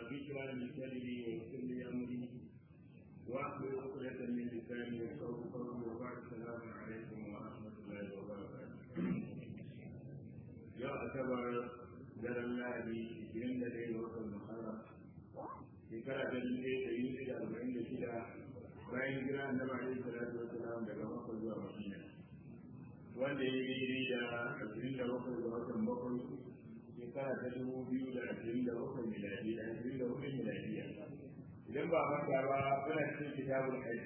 ذكرى لساني ويسر لي امري واحلل عقدة من لساني يفقهوا قولي وبعد السلام عليكم ورحمة الله وبركاته. يا أعتبر daren lahadi ishirin da ɗaya ga watan muharram shekara ta dubu ɗaya da yi da arba'in da shida bayan jira annabi alaihi salatu wa salam daga makka zuwa madina wanda ya yi daidai da ashirin da bakwai ga watan bakwai shekara ta dubu biyu da ashirin da bakwai miladi da ashirin da bakwai miladiya idan ba manta ba muna cikin kitabul hajj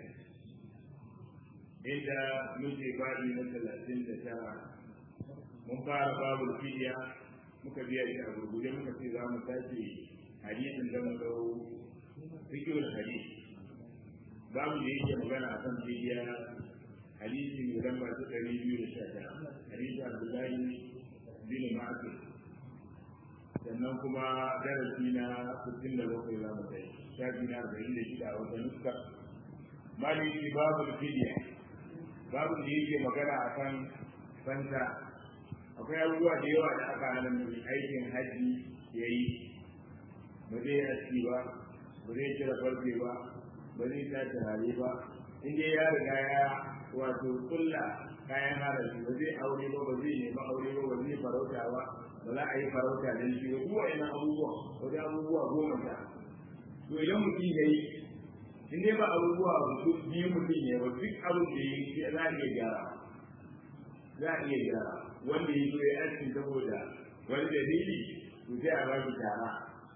inda muke babi na talatin da tara mun fara babul fidiya muka biya shi a gurguje muka ce za mu tashi hadisin da mu dau fikiyar hadisi babu da yake magana a kan fidiya hadisi mai lamba ta ɗari biyu da sha ɗaya hadisi abdullahi bin ma'akin sannan kuma darasi na sittin da bakwai za mu tashi shafi na arba'in da shida a wata nuska maliki babu fidiya babu da yake magana a kan fanta akwai abubuwa da yawa da aka hana mai aikin haji ya yi ba zai aski ba ba zai kira farfe ba ba zai sa turare ba in dai ya riga ya wato kulla kayan haraji ba zai aure ba ba zai nemi aure ba ba zai farauta ba ba za a yi farauta da shi ba duk wa'annan abubuwa wajen abubuwa goma ta to idan mutum ya yi in dai ba abubuwa biyu mutum ya ba duk abin da ya yi za a iya gyara za a iya gyara wanda ya zo ya aiki saboda wani dalili to sai a ba shi tara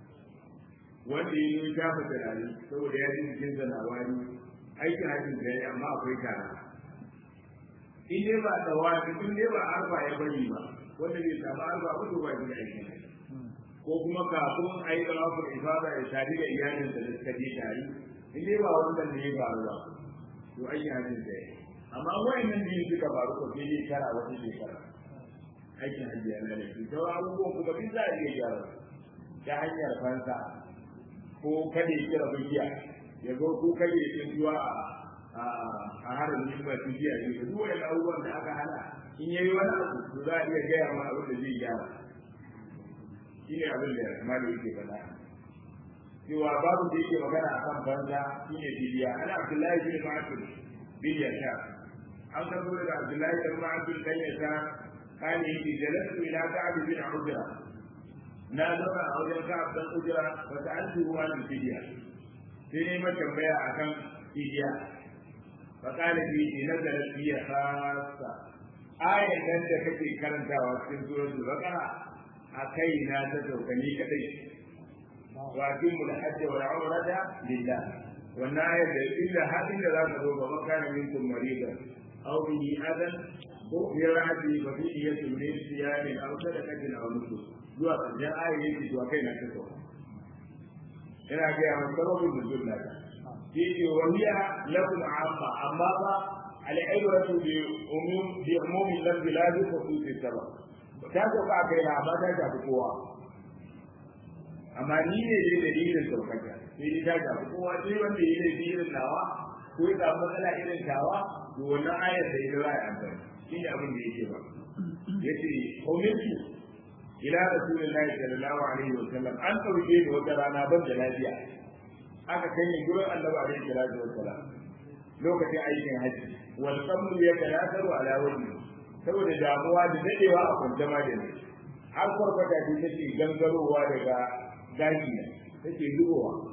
wanda ya zo ya shafa turare saboda ya ji jikin sa na wani aikin hajjin da ya amma akwai tara in dai ba da wani in dai ba arba ya bari ba wanda bai samu arba ba to ba shi aikin ko kuma kafin a yi tsawafin ifada ya tare da iyalinsa da suka je tare in dai ba wannan ne ya faru ba to aikin hajjin da ya amma wayannan biyu suka faru ko sai dai kara wata shekara aikin hajji yana da shi sauran abubuwan kuma duk za a iya gyara ta hanyar fansa ko kada ya kira bugiya ya zo ko kada ya tsintuwa a harin yin masu jiya ne da duk wani abubuwan da aka hana in yayi wani abu to za a iya gaya ma abin da zai gyara shi ne abin da malam yake faɗa cewa babu da yake magana akan banza shi ne bidiya ana abdullahi bin ma'atul bin yasha an karbo daga abdullahi bin ma'atul dan yasha قال إني جلست إلى كعب بن عجرة نادر أو كعب بن عجرة فسألته عن الفدية سيني ما تنبيع عن فدية فقال لي نزلت في خاصة آية لن تكفي كرنتا واسكن سورة البقرة أكينا تتوكني كتي وأتم الحج والعمرة لله والنهاية إلا هذه لا تضر وكان منكم مريضا أو به أذى ko fi ra'adi ba fi iya tumne siyarin aw sadaqatin aw nusuk zuwa ƙarshen ayin yake zuwa kai na kaso ina ga ya sababin nuzul na ta shi ke waliya lakum amma amma ba al-ibratu bi umum bi umumi lafzi la bi khususi sabab ta ko ka kai na amma ta tafi kowa amma ni ne dai dalilin saukaka sai ni ta tafi kowa sai wanda yi ne irin nawa ko ya samu matsala irin tawa to wannan ayar da ita za a yi amfani shi ne abin da yake ba ya ce umirtu ila rasulillahi sallallahu alaihi wa sallam an ɗauke ni wata rana ban da lafiya aka kai ni gurin annabi alaihi salatu wa sallam lokacin aikin haji wal qamru yatanataru ala wajhi saboda damuwa da dadewa a kwance ma da ni har kwarkwata ce take gangarowa daga gashi ne take zubowa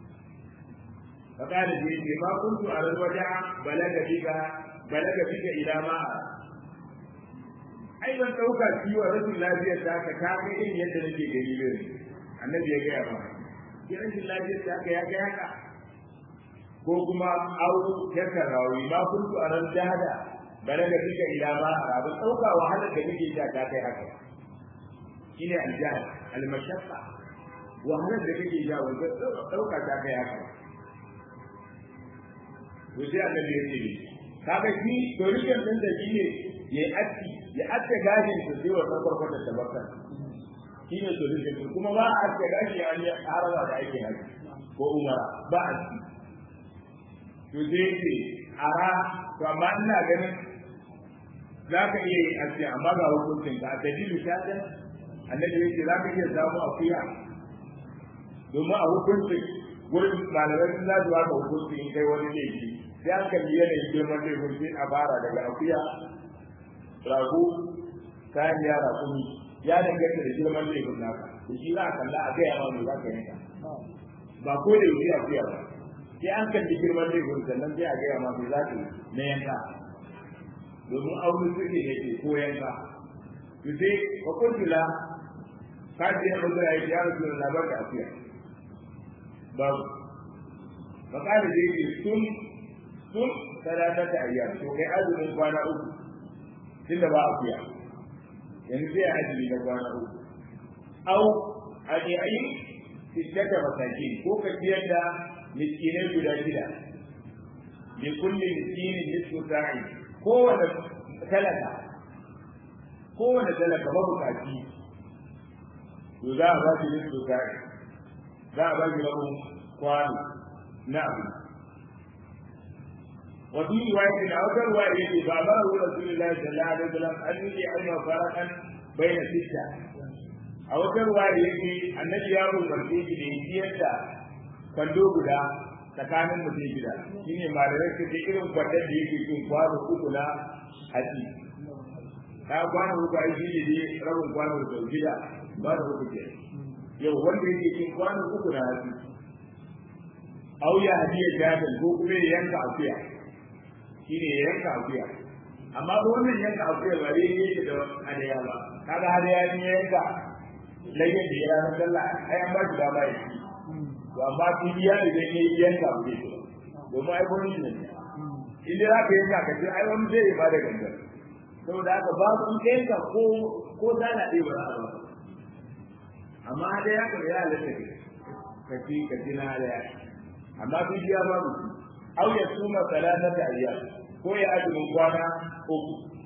فقال لي ما كنت على الوداع بلغ بك بلغ بك الى ما ai ban dauka ciwo rashin lafiyar ta ka ta kai irin yadda nake gani ne annabi ya gaya ba ki rashin lafiyar ta ka ya ga haka ko kuma au ya karawi ma kuntu aran jahada balaga bika ila ma ban dauka wahalar da kake ta ta kai haka shine aljahad almashaqqa wahalar da kake ja wanda dauka ta kai haka to sai annabi ya ce kaga shi to rikin din da shi ne ya aski ya aske gashin su sai wannan farkon da barka shi ne to rikin kuma ba a aske gashi an yi haraba da aikin haji ko umara ba a ci to sai ce ara to amma ina ganin za ka iya yin aski amma ga hukuncin ka dalilu ta annabi yake za ka iya samu akuya domin a hukuncin gurin malamai sun zasu haka hukunci in kai wani laifi sai an kalli yanayin girman laifin sai a fara daga akuya rago kayan yara kuni ya danganta da girman laifin naka da shi za a kalla a gaya ma mai za ka yanka ba ko da yaushe akuya ba sai an kalli girman laifin sannan sai a gaya ma mai za ka na yanka domin aure suke ne ke ko yanka to sai ka kuntula ka je na bazara ya ya rasu da labar da akuya babu ba ka da yake sun sun sadaka ta ayyar to kai azumin kwana uku tunda ba akuya yanzu sai azumi na kwana uku au adi'in sittata masakin ko ka ciyar da miskinai guda shida bi kulli miskinin nisfu sa'i kowane talaka kowane talaka mabukaci to za a ba shi nisfu sa'i za a ba shi rabin kwano na abu وفي رواية أو رواية فأمره رسول الله صلى الله عليه وسلم أن يجعل فرقا بين ستة أو رواية النبي يا أبو المسيح ليجيئت kwando guda tsakanin mutum gida shi ne malamai su ce irin kwandon da yake cin kwano uku na hatsi ta kwano uku ai shi ne rabin kwano da gida ba da uku ke yau wanda yake cin kwano uku na hatsi auya hadiyar jabal ko kuma ya yanka akuya shi ne ya yanka akuya amma ba wannan yanka akuya ba dai yake da hadaya ba kaga hadaya ne ya yanka layyar da ya ranar sallah ai an ba shi dama ya ci to amma fidiya ne da ne yanka ba zai domin ai gwani ne in dai za ka yanka ka ce ai wani zai ba da gangan saboda haka ba su in ka yanka ko ko zana ɗaya ba za a ba amma hadaya ka ya halatta ka ci ka ci na hadaya amma fidiya babu aw ya suma salatata ayyam ko ya azumin kwana uku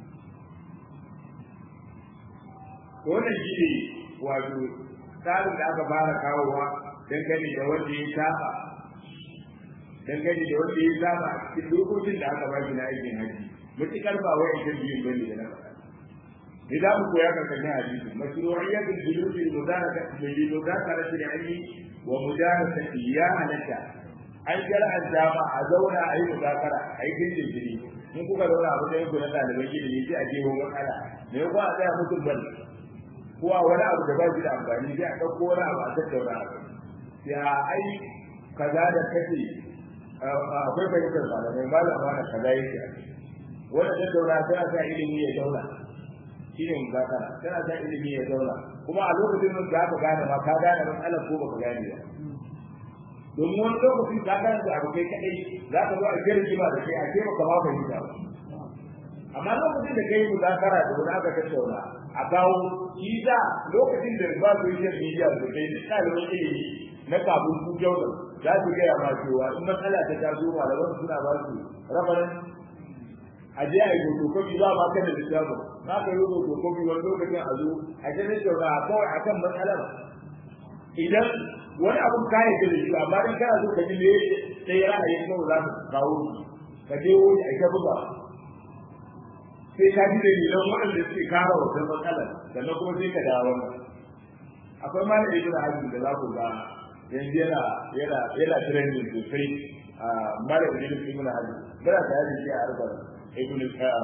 to wannan shi ne wato tsarin da aka fara kawowa dangane da wanda ya saba dangane da wanda ya saba a cikin dokokin da aka baki na aikin haji mutukar ba wai ita biyun bane da na faɗa ne za mu koya karkashin hadisi mashru'iyyatul julusi mudaraka bil mudakarati al-ilmi wa mudarasati ya halatta an shar'anta ma a zauna a yi muzakara a yi gindin jini in kuka zauna a matsayin ku na ɗaliban ilimi sai a jeho matsala me ya a tsaya mutum bane ko a wani abu da ba shi da amfani sai a ɗauko wani abu a tattauna a kai sai a ai kaza da kace akwai fahimtar malamai malama na kaza yake a kai wanda tattauna tana sa ilimi ya zauna shi ne muzakara tana sa ilimi ya zauna kuma a lokacin da aka gane ma ka gane matsalar ko baka gane ba domin wani lokaci ka gane da abu kai kadai za ka zo a kira jima da kai a ce maka ba fahimta ba amma lokacin da kai muzakara da wani aka tattauna a kawo shi da lokacin da ba su yi media da kai da ɗaliban ilimi na kafin su jauda za su gaya ma cewa in matsala ta taso malaman suna ba su rabarin a je a yi fotokofi za ma kan da littafin na ka yi fotokofi wani lokacin a zo a je na tattauna kawai akan matsalar idan wani abun ka yi da shi amma dan kana so ka ji me sai ra'ayin kawai za ka kawo ka je wani a buga sai ka ji da nilan waɗanda suke kara wannan matsalar sannan kuma sai ka dawo akwai ma da ibn hazm da za ku ga yanzu yana yana yana trending sosai a mara ibn ibn hazm bara ta yi shi a arba ibn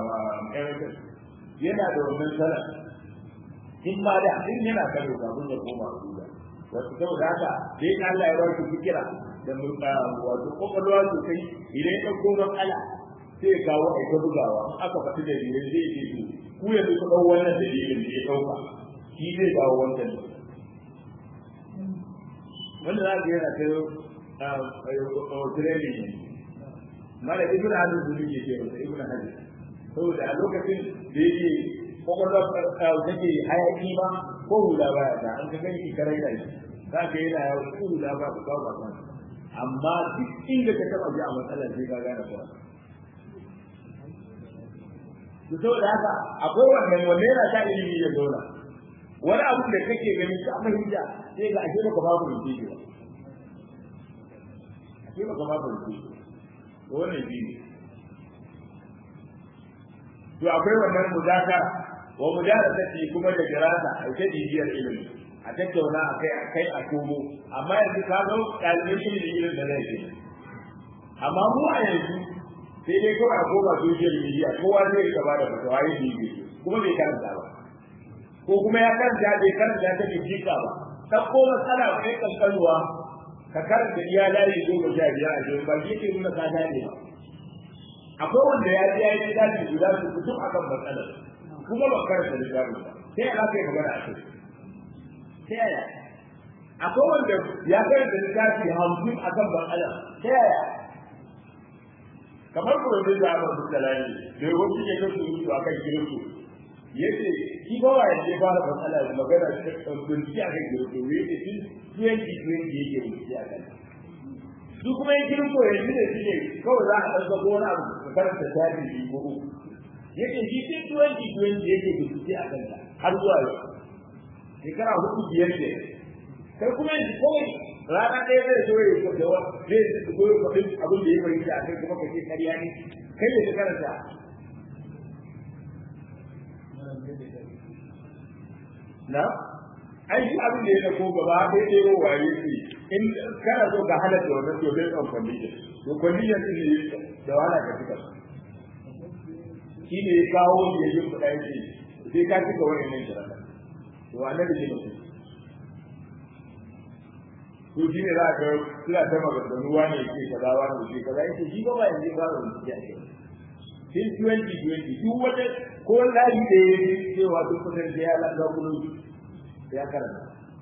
yana da wannan sanar in ma da in yana karo kafin ya koma duniya wato saboda haka dai Allah ya ba shi fikira da wato kokolwa sosai idan ya dauko matsala sai ya kawo a ta bugawa aka faɗi da dalilin zai ce to ku yanzu ku ɗau wannan dalilin da ya ɗauka shi zai kawo wancan wanda za ka yana ta training ne mala ibn hazm sun yake ce masa ibn hazm saboda a lokacin da yake kokolwa take hayaki ba ko hula baya da an ka ganki karai da shi za ka yana yawo ko hula ba ku ba ba amma duk inda ka taba ji a matsalar sai ka gane kuwa to saboda haka akwai wannan wanne yana sa ilimi ya zauna wani abu da kake ganin ka fahimta sai ga ashe baka babu rubuce ba ashe baka babu rubuce to wannan shi ne to akwai wannan muzakara wa mudarasati kuma da jirasa a ta bibiyar ilimi a tattauna a kai a kai a komo amma yanzu ka ga ɗalibai shi ne irin da zai ce amma mu a yanzu sai dai kawai a koma social media kowa zai gaba da fatawa yin bibi kuma bai karanta ba ko kuma ya karanta bai karanta ta bai jika ba ta ko matsala kai kankanuwa ka karanta iya layi goma sha biyar a jirin ba shi ke nuna ka dade ba akwai wanda ya ji ya yi daji guda su fito akan matsalar kuma ba karanta littafin ba sai ya kai magana a kai ta yaya akwai wanda ya karanta littafi hamsin akan matsalar ta yaya kamar kuma zai da amma duk dalali da wani ke kan su a kan girku yace shi ba wa yace ba da matsala da magana ta bincike a kan girku yace tun 2020 yake bincike a kan su kuma yin girko yanzu da shi ne kawai za a ɗan ko wani abu ka karanta tarihi ko uku yace shi tun 2020 yake bincike a kan har zuwa yau shekara hudu biyar ne kai kuma yanzu kawai rana ɗaya zai zo ya yi da wa zai zo ya faɗi abin da ya fahimta a kai kuma ka ce ƙarya ne kai da ka karanta na ai shi abin da ya dauko gaba ɗaya ɗaya ko waye ce in kana so ka halatta wannan to bai son condition to condition din ne da wahala ka cika shi ne ya kawo shi ya yi kuɗa yake sai ka cika wannan shirata to annabi ne mutum to shi ne za ka suna ta maganganu wani ke kaza wani ke kaza yake shi ba ba yanzu ba da mutum ya ce sin 2020 duk wata ko layi da ya yi cewa duk kusan da ya langa kudu ya karanta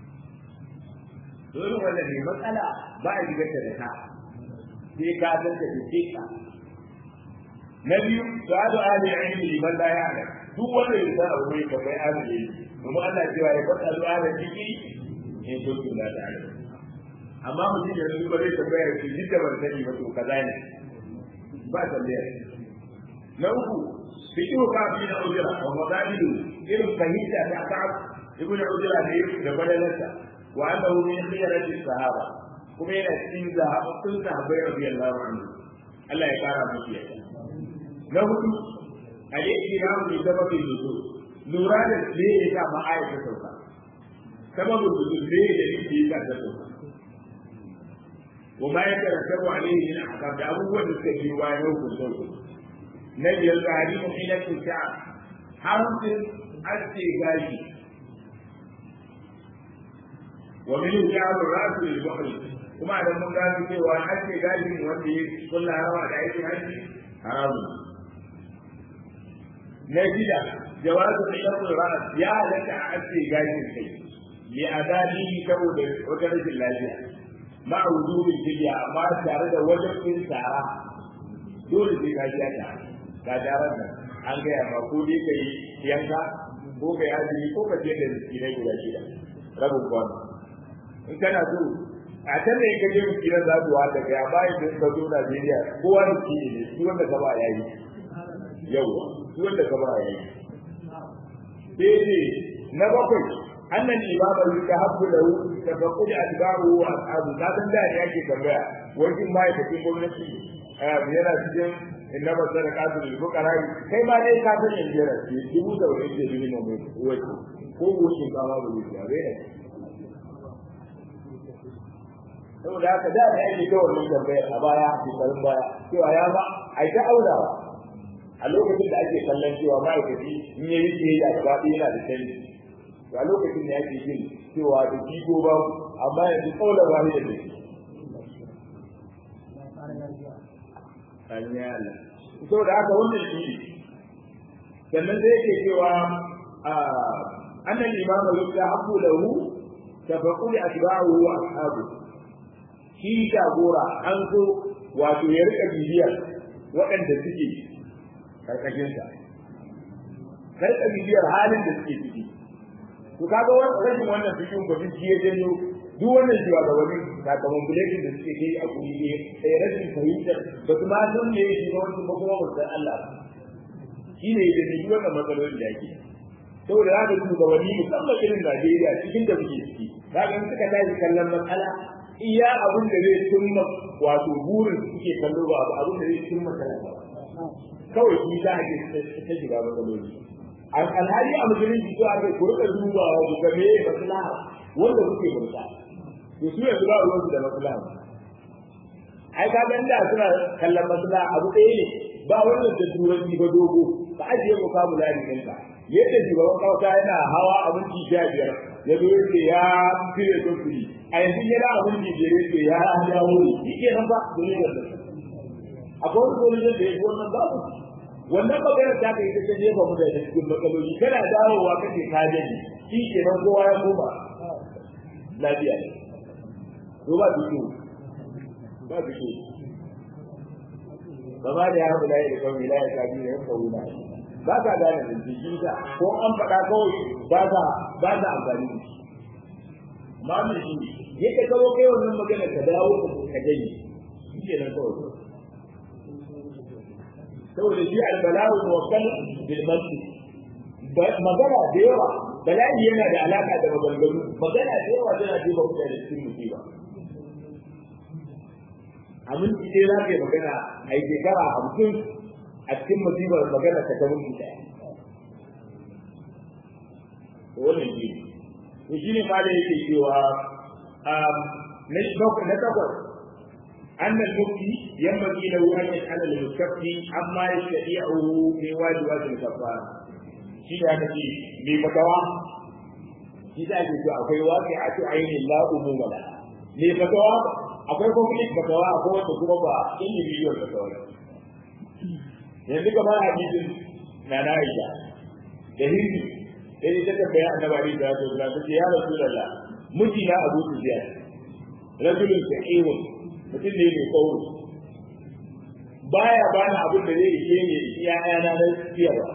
dole wanda ne matsala ba a shigar da ta sai ka san ta ce ka na biyu su'adu ahli ilmi liman la ya'lam duk wanda ya san abu mai kamar ahli ilmi kuma Allah cewa ya fada su ahli ilmi in kuntum la ta'lamun amma mutum ya rubu bare tambaya shi duk da ban sani ba to kaza ne ba tambaya na uku fiqhu ka fi na ujra wa mabadilu irin fahimta ta ka'ab ibn ujra ne da badalarsa wa annahu min khiyarati sahaba kuma yana cikin zahabatun sahabbai radiyallahu anhu Allah ya kara musu yadda na hudu al-ihtiram bi sababin nuzul lura da me ya sa ma ayat ta sauka sababin nuzul ne da yake ya ta sauka wa ma yatarattabu alayhi min ahkam da abubuwan da suka yi wa yau ku sauka na biyar tahrimu hilatu sha'a haramcin aske gashi wa min ja'al ra'su lil buhri kuma idan mun gano cewa aske gashi wanda ya kulla rawa da aikin haji haramu na shida jawazu hilatu ra's ya halatta a aske gashin kai li adali saboda wata rashin lafiya ma wujubin fidiya amma tare da wajibin tsara dole sai ka ji ta ga daren nan an gaya ma ko dai ka yi yanka ko ka yi azumi ko ka je da miskinai guda shida rabin kwano in kana so a can da ka je miskinan za su wata kai amma idan ka zo Najeriya kowa da shi ne shi wanda ka ba ya yi yawa shi wanda ka ba ya yi sai ne na bakwai annan imama yuka habbu lahu tafaqqud atba'u wa ashabu ka san da yake tambaya wajen ma'aikacin gwamnati yana cikin innama sadaqatu lil fuqara kai ma dai ka san yanzu yana ce dubu da wani ke duni mu wai ko wucin ka ma bulu ya bai saboda haka da ya yi ta wannan tambaya a baya shekarun baya cewa ya ba ai ta aurawa a lokacin da ake kallon cewa ma'aikaci in yayi ce da gaba yana da canji to a lokacin da ake yin cewa da jigo ba amma yanzu kaular wani da shi sanya Allah so da haka wannan shi sannan sai yake cewa annan imamu yadda abu lahu tafaqul atba'u wa ashabu shi jagora an so wato ya rika bibiyar waɗanda suke karkashin sa karka bibiyar halin da suke ciki to kaga wannan rashin wannan cikin ba shi ya janyo duk wannan jiwa ga wani sakamakon buletin da suke kai a kuri ne sai rashin fahimtar ba su ma san me yake ba wani kuma ba san Allah shi ne da ne wannan matsalolin da yake saboda za ka duba wani musamman irin Najeriya cikin da muke ciki za ka suka tashi kallon matsala iya abin da zai cimma wato burin suke kallo ba abin da zai cimma talaka kawai shi za a ke ta shiga matsaloli alhali a musulunci to aka ku rika dubawa ku ga me maslaha wanda kuke burta to su yanzu ba ruwansu da maslaha ai ka ga inda suna kallon maslaha abu ɗaya ne ba wannan da turanci ba dogo ka ajiye vocabulary ɗinka yadda shugaban kawata yana hawa abinci sha biyar ya zo yake ya fire son kuɗi a yanzu yana abinci biyar yake ya dawo ne shi ke nan ba domin yadda akwai wani solution da ya fi wannan babu wannan magana ta kai ta jefa mu da cikin matsaloli kana dawowa kake ka jaji shi ke nan kowa ya koma lafiya ne to ba fito ba fito gaba da ya rabu da ya da kawai la ya kaji ya kawo na ba ka gane da jiki ta ko an faɗa kawai ba ka ba ka amfani da shi amma mun shi yadda ka zo kai wannan magana ka dawo ka jaji shi ke nan kawai saboda shi albala'u muwakkal bil masjid magana da yawa bala'i yana da alaka da maganganu magana da yawa tana jefa mutane cikin musiba amin ce za ka yi magana a yi shekara hamsin a cikin musibar magana ta ta mutu ɗaya wannan shi to shi ne ma da yake cewa na takwas أن المفتي ينبغي له أن يسأل المستفتي عما يستطيعه من واجبات الكفارة. شيء هذا شيء بفتوى شيء هذا شيء أقوى واقعة عين لا أموم لها. بفتوى akwai conflict fatawa akwai wanda kuma ba individual fatawa yanzu kamar hadisin na na Aisha da hindi sai ta tambaya annabi da ya zo da ya rasulullah mijina Abu Sufyan rajulun sa'ihun mutum ne mai kauro baya bani abin da zai ishe ne iyayana na siyarwa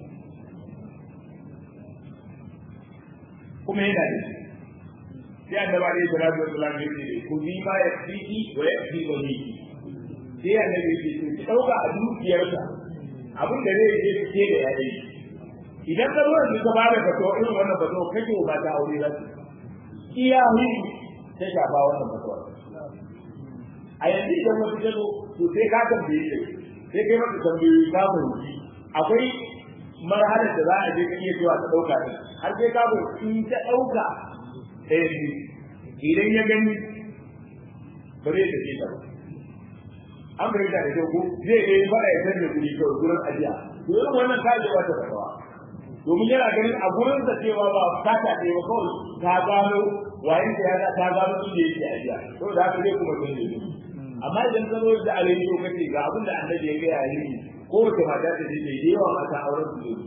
kuma yana da sai annaba ne da rabu da lamu ne ku bi ma ya fiki wa ya fi wa ni sai annabi ce to ki dauka a dukiyarsa abin da zai je ke da yayi idan ka zo da ka bada ka to irin wannan ba to kake ba ta aure ba iyahi sai ka ba wannan ba a yanzu idan wata ta zo to sai ka tambaye shi sai kai maka tambayoyi ka fahimci akwai marhalar da za a je ka iya zuwa ta ɗauka ɗin har sai ka fahimci in ta ɗauka ɗaya ne idan ya gani ba zai tafi ta ba an fahimta da kyau ko zai iya yi faɗa ya sanya kuɗi kawai gurin ajiya to irin wannan ka je wata fatawa domin yana ganin a gurin sa cewa ba ka ta ɗaya ba kawai ta gano wayin da ya ta gano inda yake ajiya to da haka zai kuma sanya kuɗi amma idan ka zo da alayi ko kace ga abin da annabi ya gaya yi ko wace mata ta ce da yawa mata auren su ne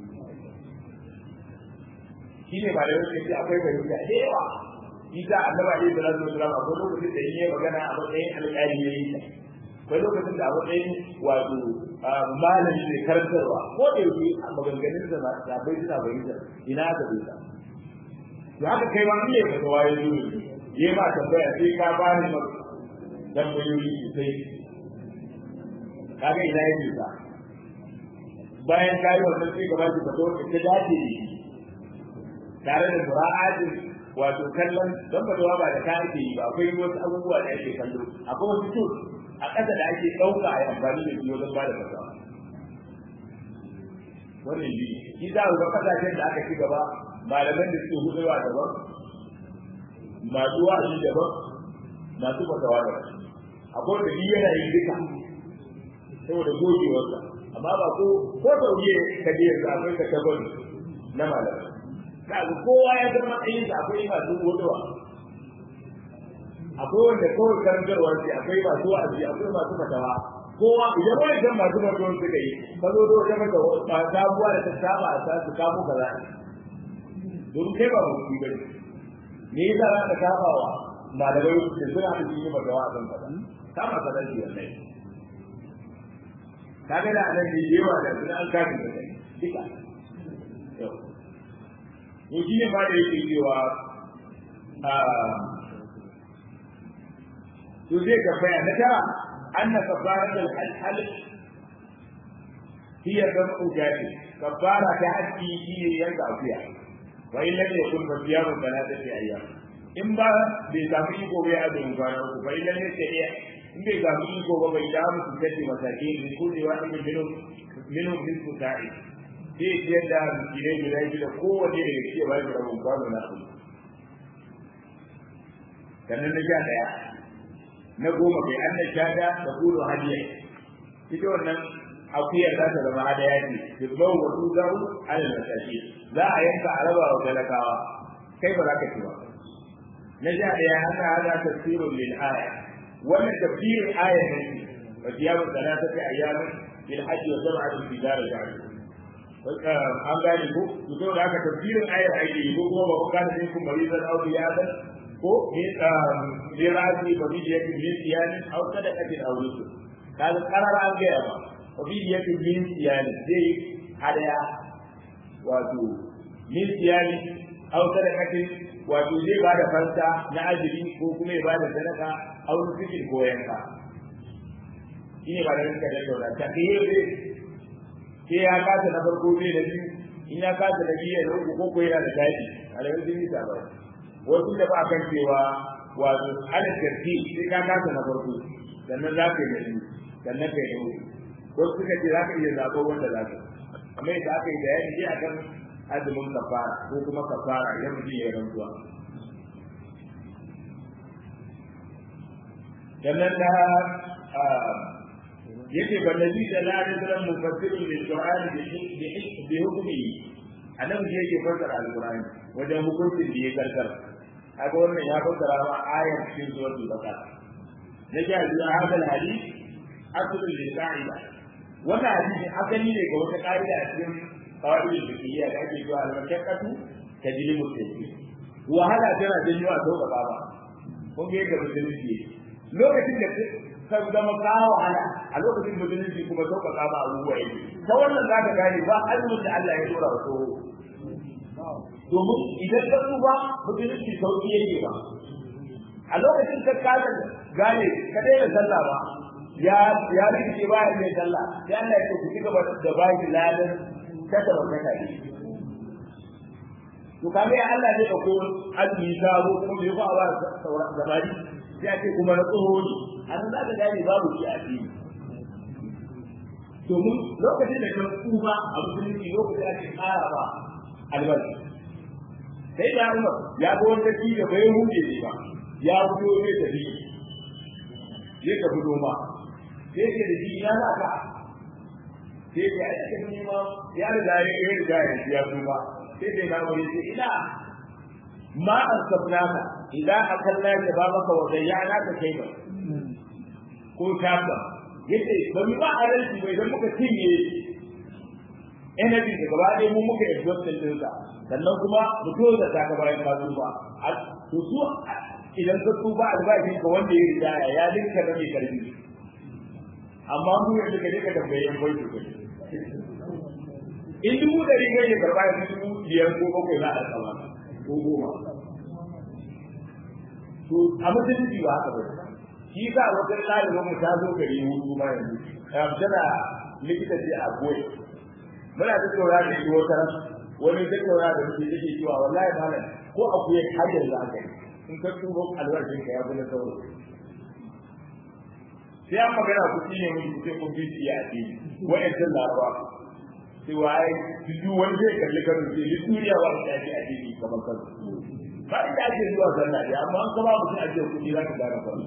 shine ba da yake ce akwai fahimta da yawa isa annabi alaihi salatu wasallam akwai lokacin da yake magana a matsayin alƙali ya yi akwai lokacin da a matsayin wato malami ne karantarwa ko da yake a maganganun da ba bai suna bayyana ina ka bai ta to haka kai ma ne ka tawaye zuwa yi ma tambaya sai ka bani tambayoyi sosai kaga ina yake sa bayan ka yi wannan sai ka ba shi fito ka ta dace tare da mura'atin wato kallon don fatawa ba da ka ake yi ba akwai wasu abubuwa da ake kallo akwai wasu tools a ƙasa da ake ɗauka a yi amfani da su wajen ba da fatawa wannan shi shi za ga kasashen da aka ci gaba malaman da suke hudewa daban masu wa'azi daban masu fatawa daban akwai da shi yana yin duka saboda gogewarsa amma ba ko ko sauye ka je yanzu akwai ka tabar na malamai kaga kowa ya san matsayin sa akwai masu godewa akwai wanda kawai karantarwa ce akwai masu wa'azi akwai masu fatawa kowa idan wani san masu fatawa suka yi ka zo da wata mata ba sabuwa da ta saba a sa su kamo kaza domin kai ba mutum bane me yasa za ka saba wa malamai da suna da yi fatawa a kan kaza kama ka zai wannan kaga da anan ne yawa da suna an kafin da kai duka yau to shi ne ma da yake cewa to zai tambaya na tara anna kafarat al-hal hiya damu jadi kafara ta haji shi ne yanka afiya wa in lam yakun fa siyamu thalathati ayyam in ba bai samu iko bai azumi kwana uku fa in lam yakun in bai samu iko ba bai damu su kace masake ne ko ne wani minhum minhum nisfu sa'i sai ya ciyar da miskinai guda shida kowanne daga cikin ba shi rabin kwano na abu sannan na sha ɗaya na goma kai an na sha da da kudu hadiya ita wannan akuya za ta zama hadaya ce tuzbau wa tuzaru ala nasashi za a yanka a raba wa talakawa kai ba za ka ci ba na sha ɗaya hana hada tafsirun lil aya wannan tafsirin aya ne wa siyamu salatati ayyamin lil hajji wa sab'atu fi dar al an gane ko to saboda haka tafsirin ayar ake yi ko kuma ba ku kana sai kun bari zan auki ya zan ko ne ne razi ba bi yake min siyani au sadaqatin aw rusul kaga karar an ga ba ba bi yake min siyani zai hadaya wato min siyani au sadaqatin wato zai ba da fanta na ajiri ko kuma ya ba da sadaka au rusul ko yanka shine ba da rinka da daura ta kai sai ya kasa na farko zai da biyu in ya kasa na biyu da uku ko ko yana da daɗi a da yanzu nisa ba wasu da ba kan cewa wato ana tarti sai ka kasa na farko sannan za ka yi da biyu sannan ka yi da uku wasu suka ce za ka iya zaɓo wanda za ka amma yadda aka yi bayani dai akan azumin kafara ko kuma kafara idan mutum ya yi rantsuwa sannan na yake ba nabi sallallahu alaihi wasallam mufassirun lil qur'ani bi hukmi annabi yake fassara alqur'ani wajen hukuncin da ya karkar haka wannan ya fassara ma ayar cikin suratul baqara na ji a hadal hadith aslun lil qa'ida wannan hadisi asali ne ga wata qa'ida a cikin qawaid al-fiqhiyya da ake cewa al-mashaqqatu tajlibu at-tayyib wahala tana janyo a sauka ba kun ga yadda musulunci lokacin da ka zama kawo wahala a lokacin musulunci kuma sauƙaƙa ma abubuwa yake ta wannan za ka gane ba azumin da Allah ya dora wa tsoho domin idan ka tsufa musulunci sauƙi yake ba a lokacin ka kasa gane ka daina sallah ba ya ya rikice ba ya mai sallah sai Allah ya ce ku cigaba da ba shi ladan kada ba kada ne to kaga ya Allah zai dauko azumi sabo kuma bai ba ba gabari sai a ce kuma na tsoho ne a nan za ka gane babu shi a fili domin lokacin da kan tsufa a musulunci lokacin ake ƙara ba albarka sai da umar ya ga wanda shi da bai hude ne ba ya fito zai tafi zai tafi noma sai ke da shi ya za ka sai ke a cikin nema ya riga ya ya riga ya ya tsufa sai dai na wani sai ina ma an sabnaka idan akalla ya ba maka wa zayyana ka kai ba ko tabba yace ba mu ba adalci bai dan muka cinye energy da gaba ɗaya mu muka exhaust din sa sannan kuma mu to da ta ka bayan ka ba to su idan ka tuba albashin ka wanda ya riga ya dinka da mai karfi amma mu yanzu ka je ka tambaye yan bai to in dubu da riga ya karba ya dubu biyar ko bakwai za a tsama ko goma to a mutunci ba haka ba shi sa wata ɗalibin mu ta zo gari hutu ma yanzu tana likita ce a goyi muna ta tsora da shi wata wani ta tsora da shi take cewa wallahi malam ko a kuya har yanzu aka yi in ka tuba albarkin ka ya fi na sauro sai an magana ku ne mun ku sai kun bi shi a ce wa'ancan laraba sai wai duk wani zai kalli kanu sai duk duniya ba ta ji a ce kamar kanu ba inda ake zuwa sallah dai amma an kama mutum a ce kuɗi za ka gane sallah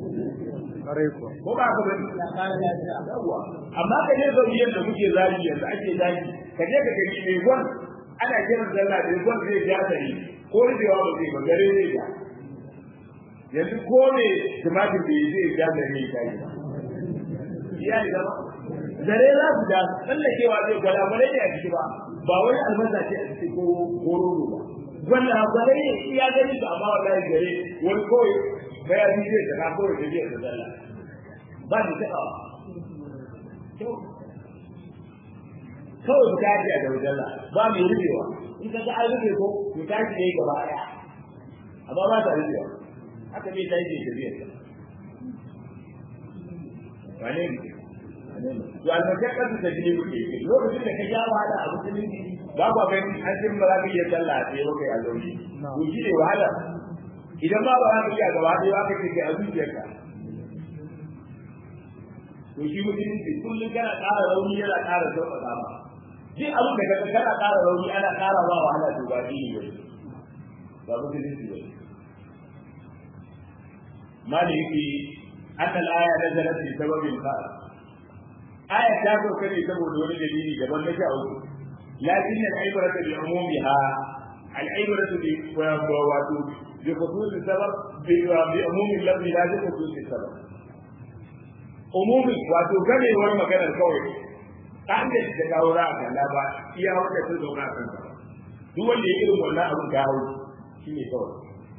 ko ba ka bari amma ka je zauriyar da muke zagi yanzu ake zagi ka je ka gani mai gwan ana kiran sallah da gwan zai ja tare ko rubewa ba zai ba gare zai ja yanzu ko ne tumatir da zai ja tare ne ta yi ya yi zama zare za su ja tsallakewa zai gwada ba ne a ciki ba ba wani albasa ce a ciki ko kororo ba wannan gwada ne iya gani su amma wallahi gare wani kawai bayani zai da kawai da zai da zalla ba ni taɓa kawai ba ta yi da wajalla ba mai rubewa in ka ga an rufe ko to ta ji yayi gaba ɗaya amma ba ta rubewa haka bai ta yi da biyar wane ne to almashakka su ta jini kuke lokacin da ka ja wahala a musulunci ba ba gani an jin ba za ka iya sallah a tsaye ba kai a zaune to shi ne wahala idan ba ba za ka iya gaba ɗaya ba ka ce kai a zuciyarka to shi musulunci kullum kana ƙara rauni yana ƙara sauƙaƙa ba duk abin da kaga kana ƙara rauni ana ƙara ba wahala to ba dini ba ba musulunci ba maliki annal aya nazalat bi sababin khas aya ta zo kane saboda wani dalili daban na sha uku lakin al-ibratu bi umumiha al-ibratu bi wato bi khusus sabab bi bi umumi lafzi la bi khusus sabab umumi wato ganewar maganar kawai kan da ta kawo ra kan ba iya wanda ta zo ka kan duk wanda ya irin wannan abin ka hawo shine kawai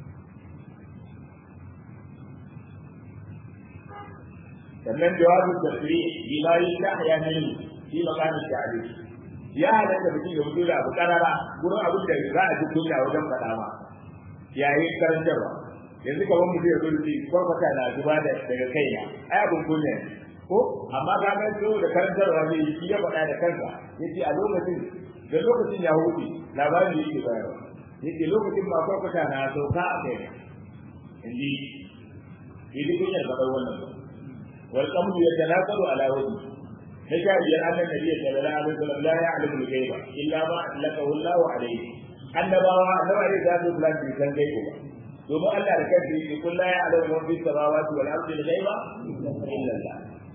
sannan jawabin tasiri bima yi ta haya ne shi makamin ta'ali ya halatta mutum ya mutu da abu karara gurin abin da za a ji kunya wajen faɗa ma yayin karantarwa yanzu kamar mutum ya zo da shi kwarkwata na zuba da daga kaina ai abin kunya ne ko amma ka ga so da karantarwa ne shi ya faɗa da kansa yace a lokacin da lokacin ya huce labarin da yake bayarwa yace lokacin ma kwarkwata na sauka a kaina inji yi kunyar faɗar wannan ba والقمر يتناقض على وجهه فشاهد أن النبي صلى الله عليه وسلم لا يعلم الغيب إلا ما أطلقه الله عليه annabawa annabawa ne za su plan bi san gaibu ba domin Allah da kansa yake kun la ya'lamu man fi samawati wal ardi al-ghaiba illa Allah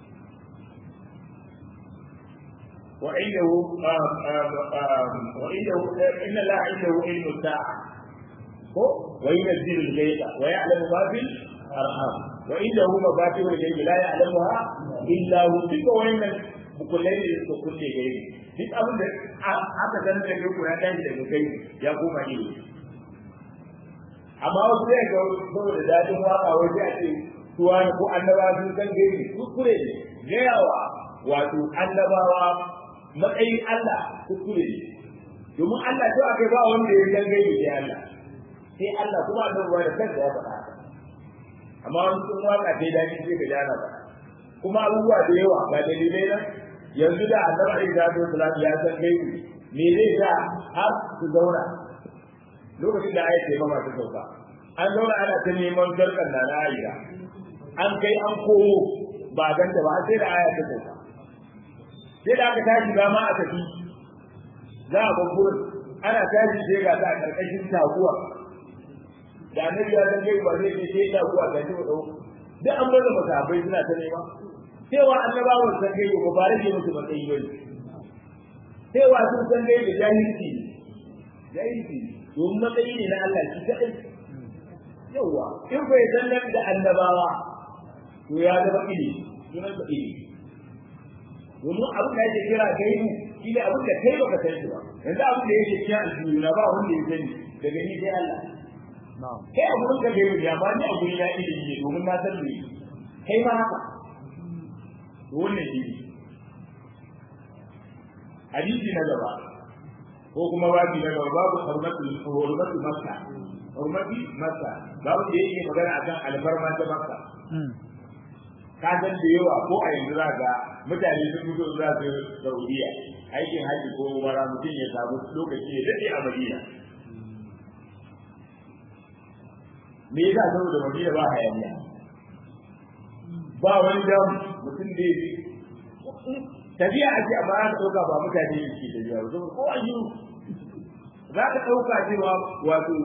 wa indahu wa indahu inna Allah indahu ilmu sa'a ko wa yunzilu al-ghaiba wa ya'lamu ma fil arham وعنده مفاتيح الغيب لا يعلمها الا هو duka wannan bukulai ne suka kulle gaibi duk abin da aka san da kai ya tashi daga kai ya koma ne amma wasu zai ga saboda dadin waka wai sai a ce tuwa ko annabawa sun san gaibi kuskure ne gayawa wato annabawa matsayin Allah kuskure ne domin Allah to akai ba wanda ya san gaibi sai Allah sai Allah kuma annabawa da kansa ya faɗa amma wani sun waka dai daɗi sai ka jana ba kuma abubuwa da yawa ga dalilai nan yanzu da annabi Isa da Islam ya san gaibi me zai sa har su zauna lokacin da ayat sai mama ta sauka an zauna ana ta neman garkan da na Aisha an kai an komo ba ganta ba sai da ayat ta sauka sai da aka tashi ba ma a tafi za a babburin ana tashi sai ga ta a ƙarƙashin taguwa da annabi ya san gaiba zai ce sai da kuwa ga shi dau duk an bar da masahabai suna ta nema cewa annabawan san gaiba ba bare ne musu matsayi ba ne cewa sun san gaiba jahilci jahilci domin matsayi ne na Allah shi kadai yawa in bai san nan da annabawa to ya zama ilimi sunan sa ilimi domin abin da yake kira gaibu shi ne abin da kai baka san shi ba yanzu abin da yake kira aljihu na ba wanda ya sani daga ni sai Allah kai a gurin ka bai wuce amma ni a gurin ya ilimi ne domin na san me kai ma haka to wannan shi hadisi na gaba ko kuma babi na gaba babu hurmatu hurmatu makka hurmati makka babu da yake magana akan alfarma ta makka ka san da yawa ko a yanzu za ga mutane sun fito za su saudiya aikin haji ko umara mutum ya samu lokaci ya daɗe a madina me yasa saboda madina ba hayaniya ba wani dam mutum da yake tafiya ake amma za ka ɗauka ba mutane ne ke tafiya ba saboda ko ayyu za ka ɗauka cewa wato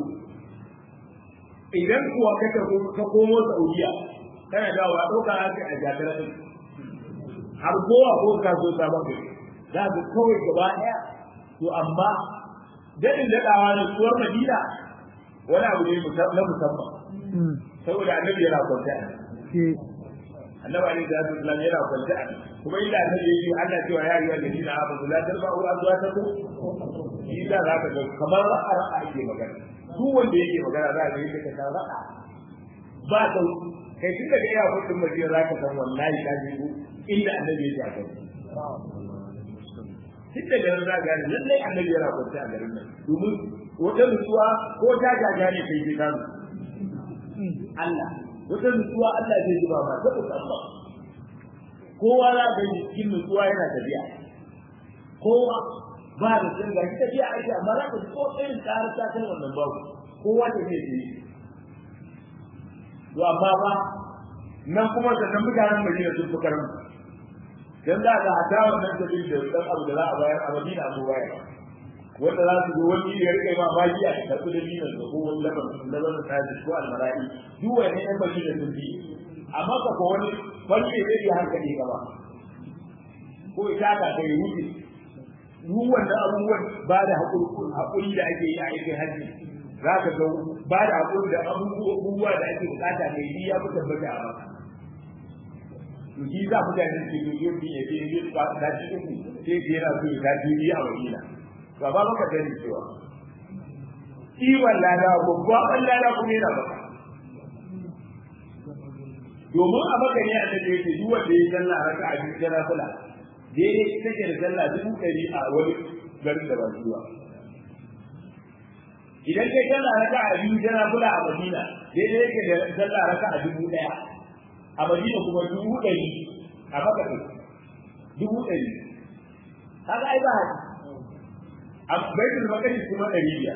idan kuwa ka ka komo saudiya kana dawowa ɗauka ake a jakar ɗin har kowa ko ka so sabon gari za ka kawai gaba ɗaya to amma daɗin daɗawa ne tsuwar madina wani abu ne na musamman saboda annabi yana kwanta a annabi alaihi salatu wasallam yana kwanta a kuma inda annabi ya yi Allah cewa ya yi wa nabi na abu la tarfa'u azwatakum shi da za ka ga kamar ra'a ra'a ake magana duk wanda yake magana za ka yi ka ta ra'a ba ta kai tun daga iya kudin madina za ka san wallahi ka ji inda annabi ya ce duk da garin za ga lallai annabi yana kwanta a garin nan domin wata nutsuwa ko ta jaja ne kai ji kanu Allah wata nutsuwa Allah zai ji ba ma ta musamman kowa za ga cikin nutsuwa yana tafiya kowa ba da sun ga tafiya aiki amma za ka ji ko irin tsara ta kai wannan babu kowa ta zai yi to amma ba nan kuma sannan mutanen Madina sun fi karmu dan za ka hata wannan sabin da dan abu da za a bayar a Madina ko bayar wanda za su zo wani ya rike ma baki a karɓi da dinar da ko wani laban laban da tashi ko almara'i duk wani ɗan baki da sun bi amma ka ko wani farke zai yi hankali gaba ko ita ka kai wuce duk wannan abubuwan ba da haƙuri da ake yi a aikin hajji za ka ga ba da haƙuri da abubuwa da ake bukata mai yi ya fi tabbata a maka to shi za mu gani ke to yau ya ce yin ba da shi uku sai ke yana so ya ji biya a Madina to ba maka gani cewa kiwon lada babban lada kuma yana baka domin a maka ne a take yake duk wanda ya sallah raka a cikin jana kula daidai take da sallah dubu ɗari a wani garin da ba zuwa idan kai sallah raka a biyu jana kula a Madina daidai yake da sallah raka a dubu ɗaya a Madina kuma dubu ɗari a maka ɗin dubu ɗari kaga ai ba haɗi a baitul maqdis kuma ɗari biyar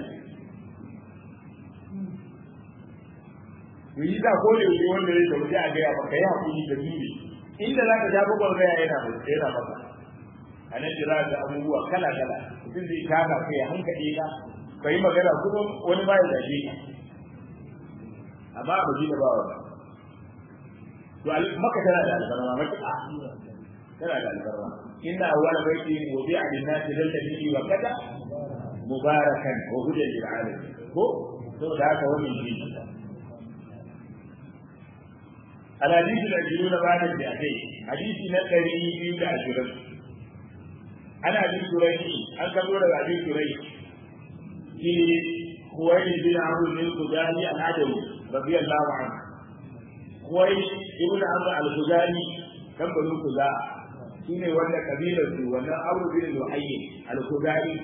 yi da ko da yake wanda yake waje a gaya maka ya hakuri da dole inda za ka jago gwargaya yana mai yana maka a nan jira da abubuwa kala kala mutum zai kaka kai ya hankali ka ka yi magana kuma wani ba ya zage ka amma a Madina ba wani to maka tana da albarma matuƙa tana da albarma inna awwala baiti wudi'a lin-nasi lalladhi wa kada mubarakan wa hudan lil alamin ko to da haka wannan shi الحديث العشرون بعد المئتين حديث نقري في العشرين أنا أبي سريج أن تقول أبي سريج في خويلد بن عمرو بن الخزاعي العدوي رضي الله عنه خويلد ابن عمرو الخزاعي كم بنو خزاعة shine wanda kabilar su wannan Abu bin Luhayy al-Khudari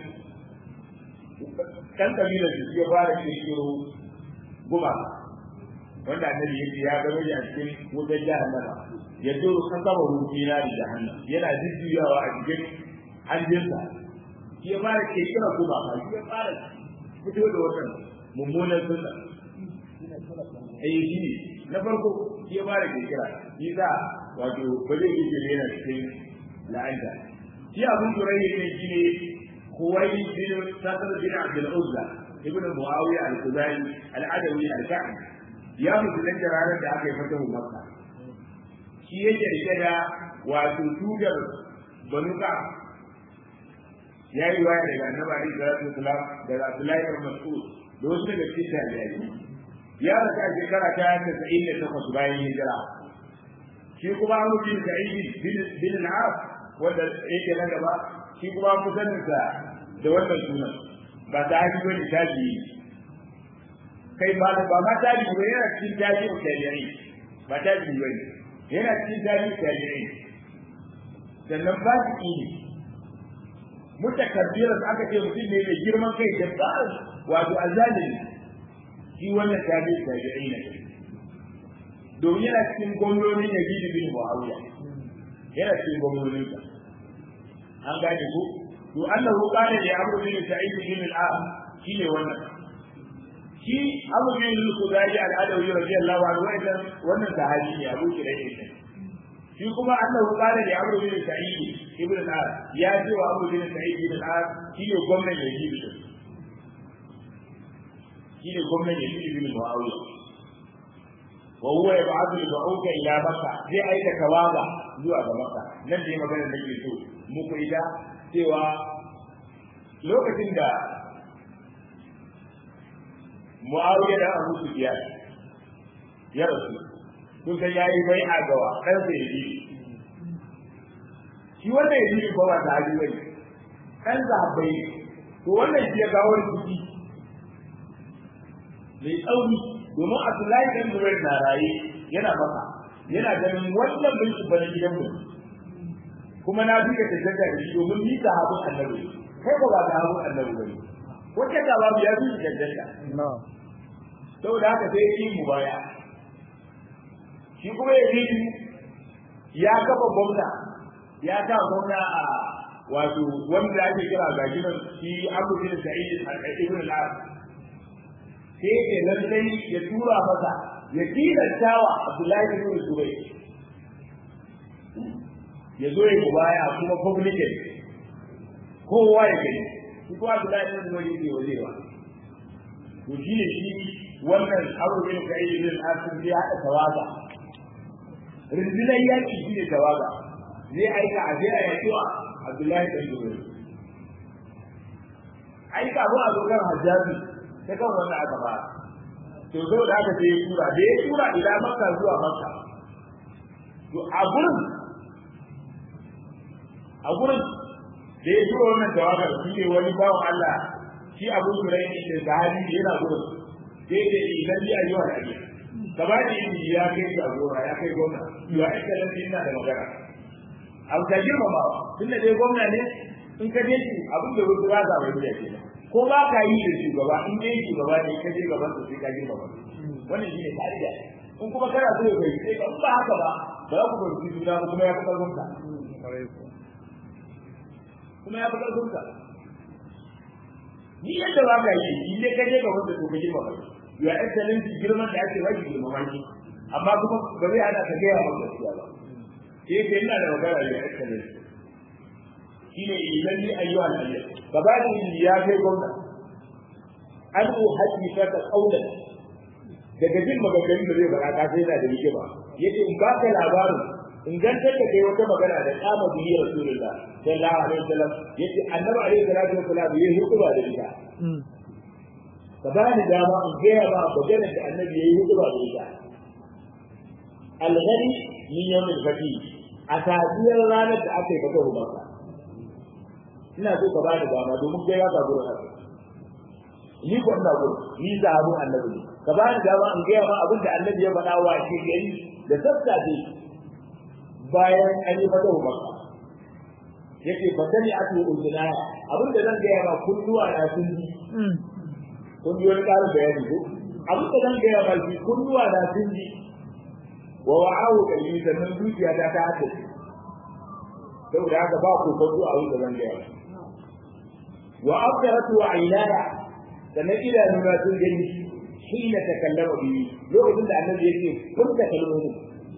kan kabilar su ya fara kirkiro guma wanda annabi yake ya gano shi a cikin wutar jahannama ya duru kan saba rufina da jahannam yana jujjuyawa a cikin hanjinsa shi ya fara kirkira guma ba shi ya fara fito da wannan mummunan sunna eh shi na farko shi ya fara kirkira shi za wato ba zai yi yana cikin la'anta shi abun turai ne shi ne kuwai bin sadar bin abdul uzza ibn muawiya al-khuzai al-adawi al-ka'bi ya musulunta ranar da aka yi fatahu makka shi yake rike da wato tugar banu ka ya yi waya daga annabi alaihi salatu wasalam daga abdullahi ibn mas'ud da wasu daga cikin tabi'ai ya rasa shekara ta 98 bayan hijira shi kuma an bin sa'id bin al-as wanda yake nan gaba shi kuma an sanin sa da wannan sunan ba ta haji bane tabi kai ba ba ma tabi ba yana cikin tabi ko tabi'i ba tabi bane yana cikin tabi tabi'i sannan ba shi ne mutakabbiran aka ce mutum ne mai girman kai da ba wato azalimi shi wannan tabi tabi'i ne domin yana cikin gwamnonin Yazid bin Muawiya yana cikin gwamnonin sa an gane ko to annahu qala li Amr bin Sa'id bin al-As shine wannan shi Abu bin al-Khudari al-Adawi radiyallahu anhu wannan wannan sahabi ne Abu Hurairah ne shi kuma annahu qala li Amr bin Sa'id ibn al-As ya ce wa Abu bin Sa'id bin al-As shine gwamnan Yazid shine gwamnan Yazid bin Muawiya وهو يبعث البعوث الى مكه زي ايك كواغا zuwa ga makka nan dai maganar da ke so muku ida cewa lokacin da Muawiya da Abu Sufyan ya rasu kun san yayi bai a gawa kan sai yi shi wannan yayi ba wa da hali bai kan zabai to wannan shi ya gawo rikici mai tsauri domin Abdullahi dan Zubair na raye yana maka yana ganin wannan bin shi bane gidan mu kuma na duka ta daga da shi domin ni da habu annabi kai ba da habu annabi bane wace da babu ya bi da daga no saboda haka sai yi mu baya shi kuma ya bi ya kafa gwamna ya ta gwamna a wato wanda ake kira gajinan shi Abu Bin Sa'id al-Ibn al-As sai ke lallai ya tura masa ya tilasta wa Abdullahi bin Zubair ya zo ya mubaya kuma publican kowa ya gani shi kuma da lai da wani ke wajewa to shi ne shi wannan abu bin kai bin asim ya hada tawaga rindinan yaki shi ne tawaga zai aika a je a yakiwa Abdullahi dan Zubair aika mu a zo kan Hajjaji ta kan wannan aka ba to zo da aka je tura da ya tura ila Makka zuwa Makka to a gurin a gurin da ya tura wannan tawagar shi ne wani bawan Allah shi Abu Hurairah ne da sahabi yana gurin sai da idan ya yi wa ake gaba da yin ya kai jagora ya kai gwamna ya excellency ina da magana abu ta girmamawa tunda dai gwamna ne in ka je shi abin da wasu ba za mai biya ke ko ba ka yi da shugaba in dai shugaba ne ka je gaban su sai ka girmama wannan shi ne ka'ida in kuma kana so ya bai sai ka ba haka ba ba za ku fahimci juna ba kuma ya fi karfin ka kuma ya fi karfin ka ni yadda ba ka yi in dai ka je gaban su to ka girmama ya excellency girman da ake baki girmama shi amma kuma ba zai hana ka gaya maka gaskiya ba sai ka ina da magana ya excellency shi ne idan ni ayyuha al-ayyah gabanin ya kai gwamna an ku haƙi ka ta kaulan daga jin maganganun da zai fara ka sai yana da rike ba yace in baka labarin in gantar da kai wata magana da kama biyu rasulullah sallallahu alaihi wasallam yace annabi alaihi salatu wasallam yayi hutuba da ita ka ba ni dama in gaya ba magana da annabi yayi hutuba da ita al-ghani min yawm al-fatih a tafiyar ranar da aka yi fata rubarka ina so ka ba da dama domin kai ka gurin haka ni ko ina gurin ni zahabun annabi ne ka ba da dama in gaya ma abin da annabi ya faɗa wa shi gari da sassafe bayan an yi fata makka yake fatani atu uzunaya abin da zan gaya ma kunnuwa na sun ji kun ji wani ƙarin bayani ko abin da zan gaya ma shi kunnuwa na sun ji wa wa'ahu kalbi sannan zuciya ta ta hada saboda haka ba ku kwanto a wuce zan gaya wa abdaratu wa aynaya sannan idanuna sun gani hina takallama bihi lokacin da annabi yake furta kalmomi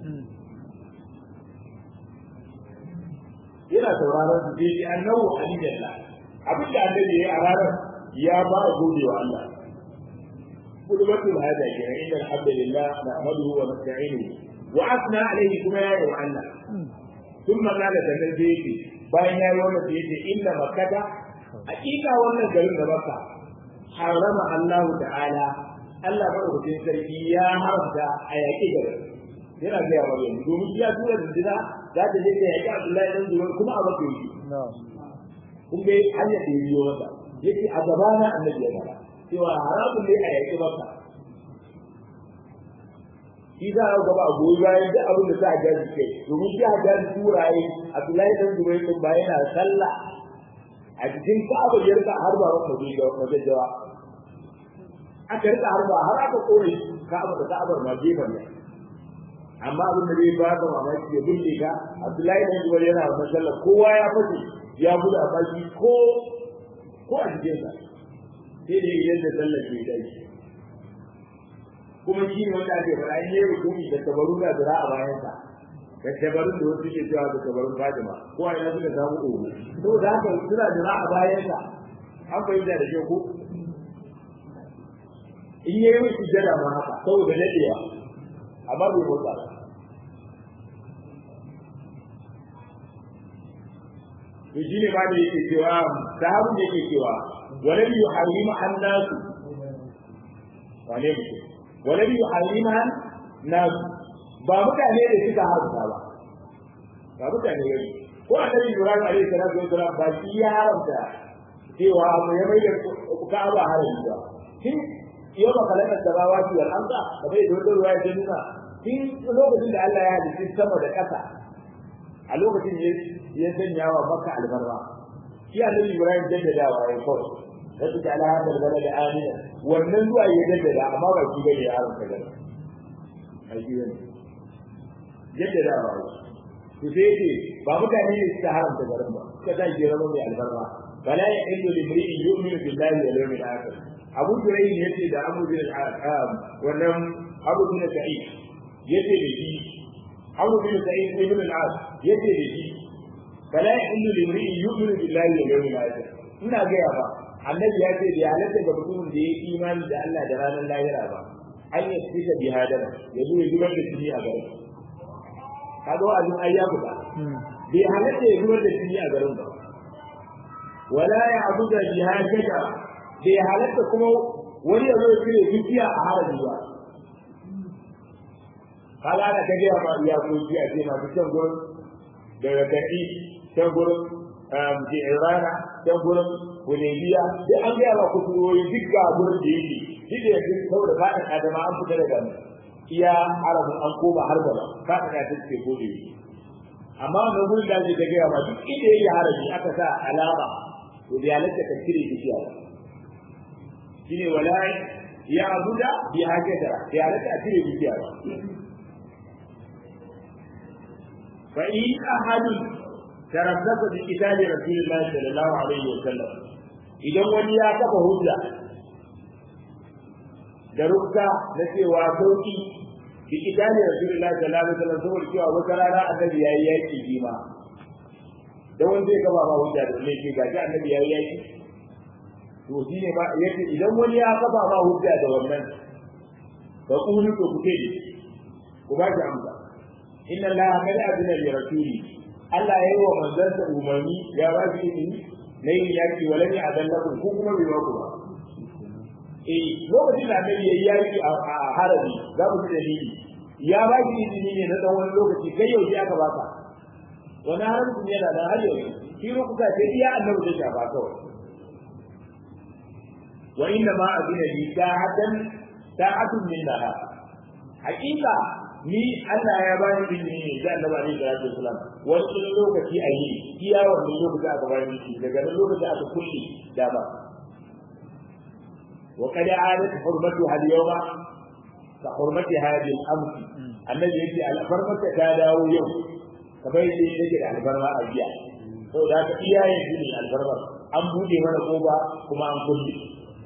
yana sauraron su sai ji annahu alillallah abin da annabi ya a ranar ya ba a gode wa Allah kudubatul hada kenan inna alhamdulillah nahmaduhu wa nasta'inuhu wa asna alayhi kuma ya yi wa Allah ثم قال sannan sai yake bayan ya yi wannan sai yake inna makkata hakika wannan garin da makka harama Allah ta'ala Allah madaukakin sarki ya haramta a yaƙi garin yana ga yawa yanzu domin ya tura da dina za ta je ta yaƙi Abdullahi dan Zubair kuma a baka yi kun ga hanya da yi wata yake a gabana annabi ya fara cewa haramun ne a yaƙi makka shi za a gaba a goyi bayan duk abin da za a gaji kai domin shi a gaji turaye Abdullahi dan Zubair din ba yana sallah a cikin Ka'aba ya rika har ba wata da majajjawa aka rika har ba har aka kore Ka'aba da Ka'abar ma gefen ne amma abin da zai ba ka mamaki ya bulle ka Abdullahi dan Zubair yana wannan sallah kowa ya fashe ya gudu a baki ko ko a cikin sa sai da yadda sallah ke dai kuma shi ne wanda ake faɗa in yayi rukuni da tabaru da zira a bayansa da tabarun da wasu ke cewa da tabarun Fatima ko a ina suka samu ogo saboda haka suna zira a bayansa an fahimta da kyau ko in yayi musu jada ma haka saboda dadewa amma bai motsa ba to shi ne ma da yake cewa sahabu da yake cewa wala bi yuharrimu annasu wane mutum wala bi yuharriman nas ba mutane da suka haramta ba ba mutane ne ko annabi Ibrahim alaihi salatu wasalam ba shi ya haramta cewa mu ya mai da Ka'aba harami ba kin yau ba kalakar samawati wal arda da bai da ruwa ya nuna kin lokacin da Allah ya halitta sama da ƙasa a lokacin ne ya sanya wa Makka albarra shi annabi Ibrahim jaddadawa ya kawai wasu da ala hadal balad amina wannan zuwa ya jaddada amma ba shi bane ya haramta gaba ai shi ne jaddada ba to sai ce ba mutane ne suka haramta garin ba suka ta ke rama mai albarra bala ya illu limri'in yu'minu billahi wal yawmil akhir abu durai ne yace da abu bin al-am wannan abu bin sa'id yace da shi abu bin sa'id ibn al-as yace da shi fala yahillu limri'in yu'minu billahi wal yawmil akhir ina ga ya ba annabi ya ce da halatta ga mutumin da ya yi imani da Allah da ranar lahira ba an yi fita bi hadara ya zo ya zubar da jini a garin kaga wa'azin ayya guda bai halatta ya zubar da jini a garin ba wala ya abuda jihadaka bai halatta kuma wani ya zo ya cire dukiya a haraji ba kaga ana ta gaya ma iya ko ji a ce masu can gurin daga tafi can gurin jirana can gurin Hudaybiya duk an gaya ma kusuroyi duk ga gurin da yake shi da yanzu saboda faɗin adama an fita daga iya arabin an koma har gaba faɗin ya ta ce gode amma wannan gurin da ake ta gaya ma duk inda yake harabi aka sa alama to da halatta ka cire dukiya shine wala ya abuda bi hakata ya halatta a cire dukiya ba fa in ahadun tarabbasa bi kitabi rasulillahi sallallahu alaihi wa sallam idan wani ya kafa hujja da rukka na cewa sauki bi kitabi rasulillahi sallallahu alaihi wa sallam saboda cewa wata rana annabi yayi yaki bima da wanda zai kafa ma hujja da ne ga ji annabi yayi yaki to shine ba yace idan wani ya kafa ma hujja da wannan fa qulu to kuke ku ba shi amsa inna allaha qad adina li rasuli Allah ya yi wa manzansa umarni ya ba shi izini na yin yaki wa lani adallaku ko kuma bai ba ku ba eh lokacin da annabi yayi yaki a harabi za mu ji dalili ya ba shi izini ne na tsawon lokaci kai yau sai aka baka wani haramcin yana da har yau shi rukuka sai iya annabi zai shafa kawai wa inna ma adina li sa'atan sa'atun min nahar hakika ni Allah ya ba ni ilimi ne da Annabi Ali da Rasul Sallam wani lokaci a yi iya wannan lokaci aka ba ni shi daga nan lokaci aka kulle da ba wa qad adat hurmatu hal yawma ka hurmati hadi al-amr annabi yace al-farmata ta dawo yau kamar yadda yake da albarma a jiya saboda haka iyayen shi ne albarma an bude mana koba kuma an kulle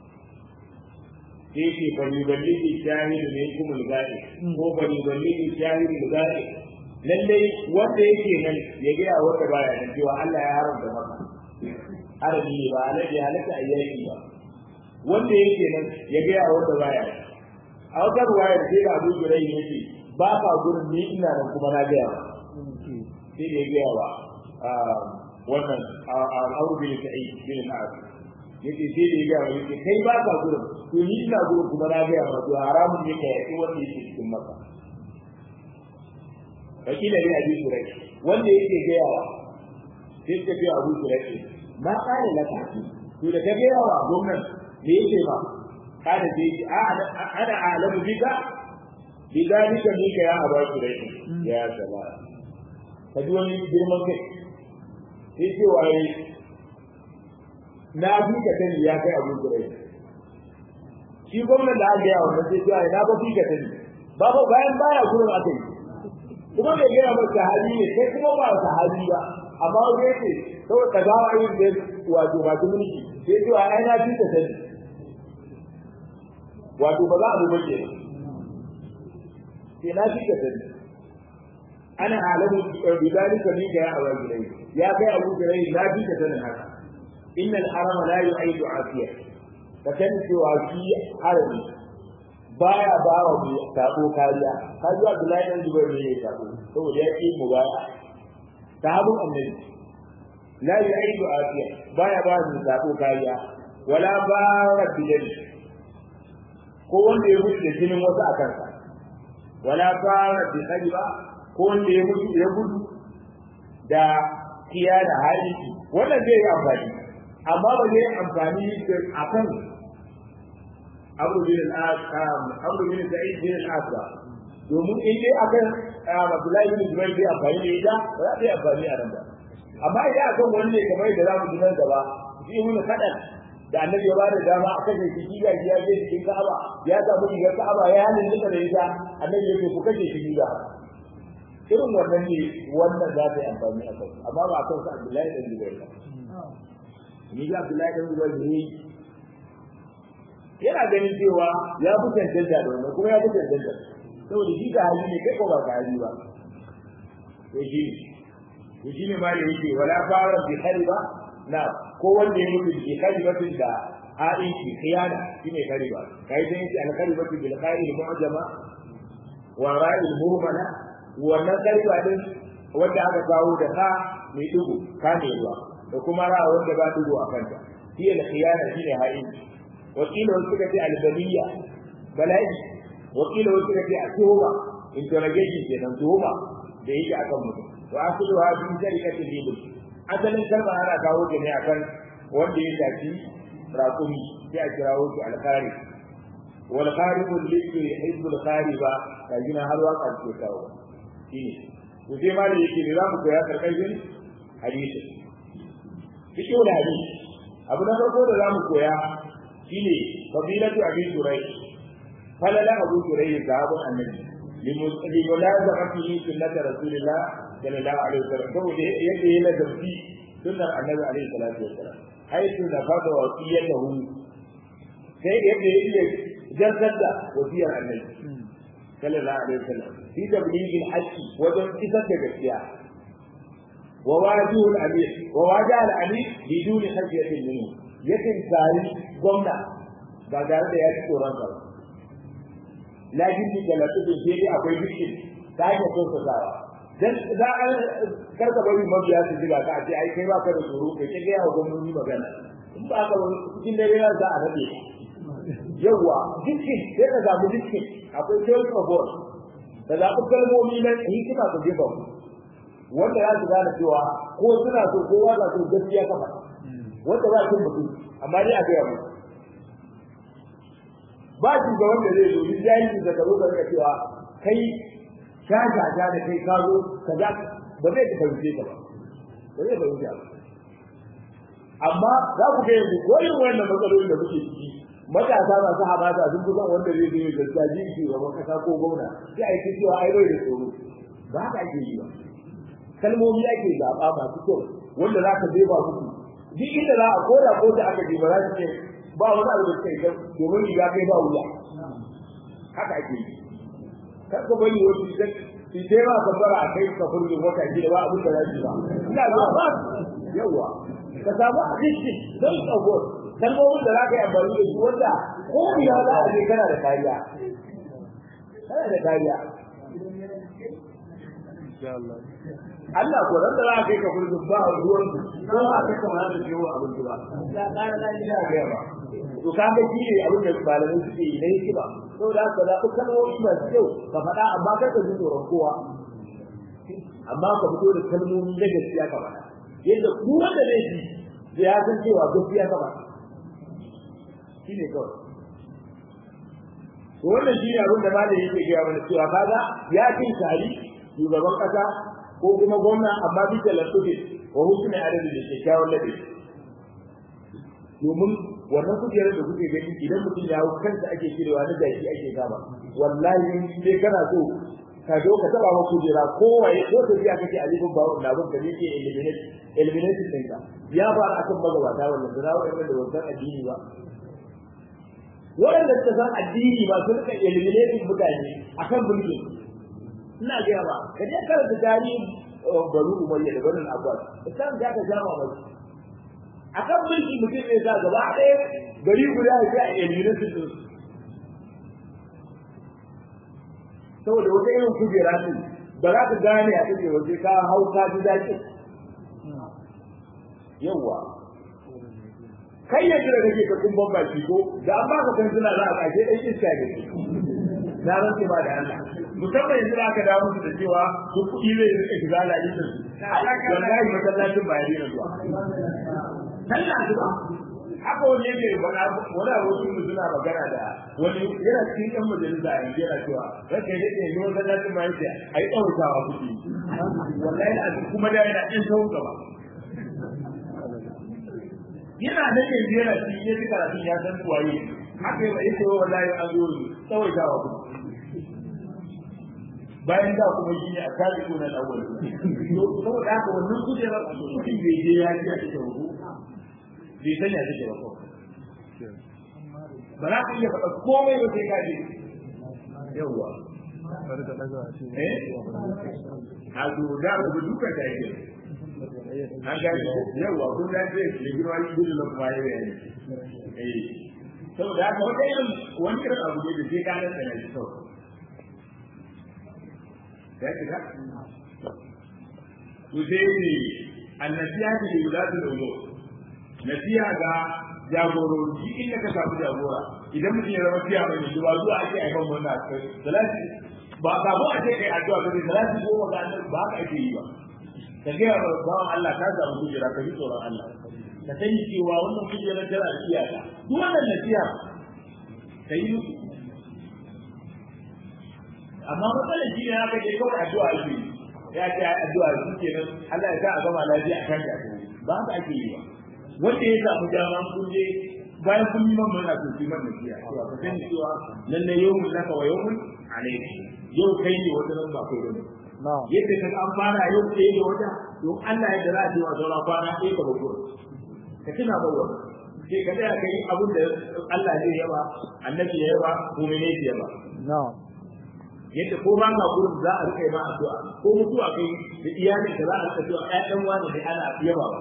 sai ce bani balligi shahidu ne kuma lugari ko bani balligi shahidu lugari lallai wanda yake nan ya ga wanda baya nan cewa Allah ya haramta maka arabi ne ba alaji halaka ayyaki ba wanda yake nan ya ga wanda baya nan a wata ruwayar sai da Abu Jurai yake ba ka gurin ni ina nan kuma na ga sai da ya ga wa wannan al'auru bin sa'id bin al yake sai da ya ga yake kai ba ka gurin to ni ina gurin kuma na ga ma to haramun ne ka yaki wanda yake cikin maka wakila ne abi surai wanda yake ga yawa sai ka ce abu surai ma kana laka to da ka ga yawa gwamnan me yake ba kada sai ce a ana alamu bika bidalika bika ya aba surai ya salama ka ji wani girman kai sai ce waye na fi ka sani ya kai abu kurai shi gwamnan da aka yawa na sai cewa na ba fi ka sani ba ba bayan baya gurin aka yi kuma bai gaya ba sahabi ne kai kuma ba sahabi ba amma wani ya ce saboda ka gawa yin da wato masu mulki sai cewa ai na fi ka sani wato ba za a duba ke sai na fi ka sani ana alamu bidalika ni ga ya abu kurai ya kai abu kurai na fi ka sanin haka إن الحرم لا يعيد عافية فكان سوى في حرم baya ba wa mai sako kariya ka zuwa Abdullahi dan Zubair ne ya sako saboda ya ki mubaya sahabun annabi la yu'idu afiya baya ba mai sako kariya wala bara bidal ko wanda ya mutu da jinin wasu a kansa wala bara bi ba ko wanda ya mutu ya gudu da kiya da haliki wannan zai yi amfani amma ba zai amfani a kan abu bin al'asam abu bin sa'id bin al'asa domin in dai akan Abdullahi bin Zubair bai amfani da ita ba za ta yi amfani a nan ba amma idan akan wani ne kamar da za mu ji nan gaba shi mun kadan da annabi ya ba da dama a kashe shi giga ya je cikin Ka'aba ya samu rigar Ka'aba ya halin duka da ita annabi ya ce ku kashe shi giga irin wannan ne wannan za ta yi amfani a kai amma ba a kan sa Abdullahi bin Zubair ba ni ga Abdullahi bin Zubair ne yana ganin cewa ya fi cancanta da wannan kuma ya fi cancanta saboda shi ga hali ne kai ko ba ka hali ba to shi to shine ma da yake wala fara bi khariba na ko wanda ya mutu bi kharibatin da ha'in ki khiyana shine khariba kai dai yake al kharibatu bil qa'il mu'jama wa ra'il murmana wannan khariba din wanda aka kawo da ka mai dugu ka ne ruwa da kuma ra wanda ba dugu a kanta hiya al khiyana shine ha'in wakila wasu suka ce al baliya bala'i wakila wasu suka ce a tuhuma interrogation kenan tuhuma da yake akan mutum wa asluha bi sharikati libu asalin kalma ana kawo ta ne akan wanda ya shafi raƙumi sai a kirawo shi alkhari wal kharibu libu hizbul khariba kajina har waka ce kawo shine to sai ma da yake ne za mu koya karkashin hadisi fiqh da hadisi abu na farko da za mu koya shine fadilatu abi turai falala abu turai sahabban annabi limulazamatihi sunnati rasulillah sallallahu alaihi wasallam saboda yadda yana da fi sunnar annabi alaihi salatu wasallam haitu da fada wasiyatahu sai yadda yake jaddar da wasiyar annabi sallallahu alaihi wasallam fi tablighi al-haqqi wajen isar da gaskiya wa wajihu al-amir wa wajihu al-amir bidun khashyatin minhu yakin tsari gwamna ba tare da ya ci tsoron sa ba lakin da latsu sai dai akwai bikin ta hanyar sosai dan za a karka bari mabiya su jiga ka ce ai kai ba ka da tsoro kai ke ga gwamnati magana in ba ka wani cikin dare za a rabe yawa dukkin sai ka zamu dukkin akwai choice of word da zaɓi kalmomi na hikima ka jefa mu wanda za su gane cewa ko suna so ko ba so gaskiya ka faɗa wanda ba cin mutum amma dai a gaya mu ba shi ga wanda zai zo duk jahilci da karo ka cewa kai ka jaja da kai ka zo ka za ba zai fahimce ka ba ba zai fahimce ba amma za ku ga yanzu ko irin wannan matsalolin da muke ciki matasa masu hamasa sun fi son wanda zai zai gaskiya ji shi gaban kasa ko gwamna sai a yi cewa ai bai da tsoro ba haka ake yi ba kalmomi ake zaɓa masu kyau wanda za ka ba musu duk inda za a koda ko da aka je ba za su ce ba wani abu da suka yi domin riga kai ba wuya haka ake yi kar ka bari wasu idan su je ma ka fara a kai ka furge wata gida ba abin da za su ba ina zuwa ba yawa ka samu addiction don tsagor kalmomin da za ka yi amfani da su wanda ko biya za a je kana da kariya kana da kariya Allah ko ran da za ka yi ka furge ba ruwan ko ba ka kama da ciwo abin ba ya ƙara da ina ga ba to ka ga shi ne abin da malamai suke yi na yake ba saboda haka da ku kalmomi masu kyau ka faɗa amma kar ka ji tsoron kowa amma ka fito da kalmomi na gaskiya ka faɗa yadda ku wanda zai ji ya san cewa gaskiya ka faɗa shi ne kawai to wannan shi ne abin da malami yake gaya mana cewa kaga ya kin tari shugaban kasa ko kuma gwamna amma bi da lafiya wa hukumi adadin da kyakkyawan ladabi domin wannan kujerar da kuke gani idan mutum ya hau kansa ake cirewa na jaki ake gaba wallahi in dai kana so ka zo ka taba ma kujera ko waye ko ta biya kake alifin ba wannan abin da yake eliminate eliminate din ka ya fara akan magabata wannan da rawa da wannan addini ba waɗanda suka san addini ba su rika eliminating mutane akan mulki ina gaya ba ka je karanta tarihin bari umayya da barin abbas isan da ka jama ba akan mulki mutum ne za gaba ɗaya gari guda ya ga eliminating din saboda wata irin kujera ce ba za ka gane a take waje ka hau ka ji daɗi yawwa kai ya jira kake ka kumban baki ko da an baka kan suna za a kashe ɗan iska ne na rantse ba da Allah musamman yanzu aka dawo musu da cewa su kuɗi zai rika shiga lalitin wallahi masallacin ba ya daina zuwa sallah zuwa haka wani yake faɗa wani abokin mu suna magana da wani yana cikin ɗan majalisa a yanzu yana cewa rake ne ne ne wanda zai ma yake a yi ɗaurawa kuɗi wallahi a kuma da yana ɗin sau gaba yana da yanzu yana cikin yaji karatun ya san waye haka yi yake wallahi an zo tsawaitawa kuɗi bayan da kuma shi ne a kaji ko na ɗauwal saboda haka wannan kujerar mutum bai je ya ji a cikin rubu bai sanya take ba ko ba za ka iya faɗa komai ba sai ka je yawwa eh a zo da ku duka da yake an gane yawa kun da ce da girma ni gudu na kuma yi bayani eh saboda haka wata irin wani irin abu ne da sai ka nan tsana shi kawai ya ce ka to sai ne annasiya da yulatul umur nasiha ga jagorori inda ka samu jagora idan mutum ya zama fiya mai shi ba zuwa ake aifan wannan salati ba ka ba a ce kai addu'a ka salati goma ga annabi ba ka ake yi ba ka ga bawan Allah ka samu kujera ka ji tsoron Allah ka sani cewa wannan kujera tana da iyaka duk wannan nasiha ka yi musu amma matsalar shi ne haka je kawai addu'a ake yi ya ce addu'a shi kenan Allah ya sa a gama lafiya a kan ta ba haka ake yi ba wanda ya samu dama kun je bayan kun yi man mana to kiman da kiya to ka sani cewa lalle yawmun laka wa yawmun alayka yau kai ne wata nan ba kai bane yadda ka an fara yau kai ne wata to Allah ya dara cewa saura kwana sai ka bago ka tuna bago sai ka tsaya kai abin da Allah zai yaba annabi ya yaba ko ne ya yaba yadda ko ba ka gurin za a rika ma addu'a ko mutuwa kai da iyalin da za a rika cewa ƴaƴan wani da ana yaba ba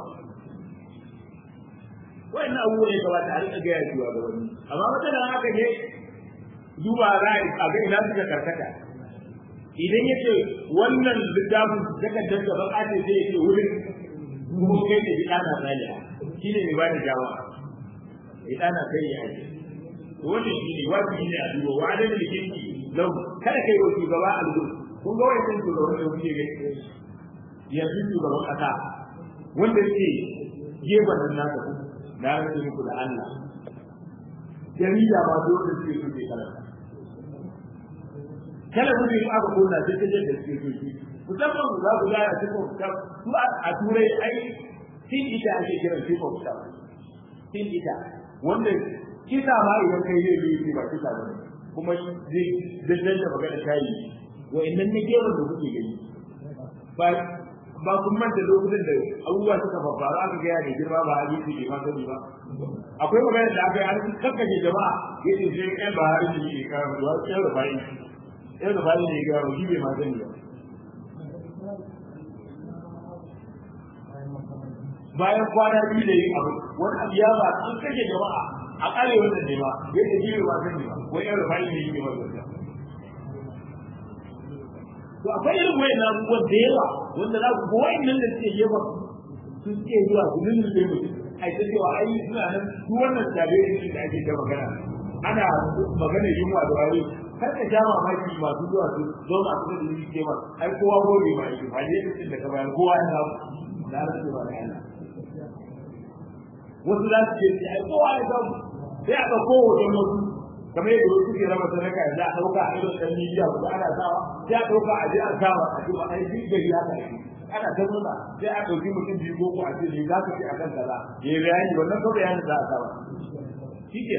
wannan abubuwa ne gaba a rika gaya zuwa ga wani amma matsalar haka ne duba za a ga ina suka karkata idan ya ce wannan littafin takardar da baka ce sai ya ce wurin kuma kai ne bidana zaliya shi ne mai ba da jawa bidana kai ya ake wannan shi ne wajibi ne a duba wa adana da kinki lau kada kai wa shugaba al'ul kun ga wannan shugaban da kuke gani yanzu shugaban kasa wanda ke gefen nan nasa na rage muku da Allah jarida ba dole da suke so ke kalanta kala mutum in aka kona sai ta da suke so shi musamman za ku gaya su ko ta su a turai ai tin ita ake kiran shi ko ta tin ita wanda kisa ma idan kai zai yi ba kisa ba kuma zai dandan da magana tayi wa'annan ne gefen da kuke gani ba ba kun manta lokutan da abubuwa suka faru aka gaya da girma ba hadisi bai ma sani ba akwai magana da aka yi an kakkace jama'a yace sai ɗan ba hadisi ne ka ruwa ɗan rufa'i ɗan rufa'i ne ga ruwa bai ma sani ba bayan kwana biyu da yin abu wani abu ya ba an kashe jama'a a ƙare wannan ne ba yace shi bai ma sani ba ko ɗan rufa'i ne yake ba sani to akwai irin wayan abubuwan da yawa wanda za ku ga wayannan da suke jefa su suke zuwa su lullube mutum ai ta cewa ai suna nan su wannan tabe ne da ake ta magana ana magana yunwa da wani kar ka ja mamaki masu zuwa su zo masu da yi ke ma ai kowa gobe ma yake ba ne cikin da ka bayar kowa ya samu da rasu ba da Allah wasu za su ce ai kowa ya samu sai a ɗauko hoton wasu kamar yadda wasu ke raba sadaka yanzu a ɗauka a irin ɗan midiya kuma ana sawa sai a ɗauka a je a sawa a ce ba a yi gari haka ne ana ta nuna sai a ɗauki mutum biyu ko a ce ne za ka ce a kan kaza ya yi bayani wannan ko bayanin za a sawa shi ke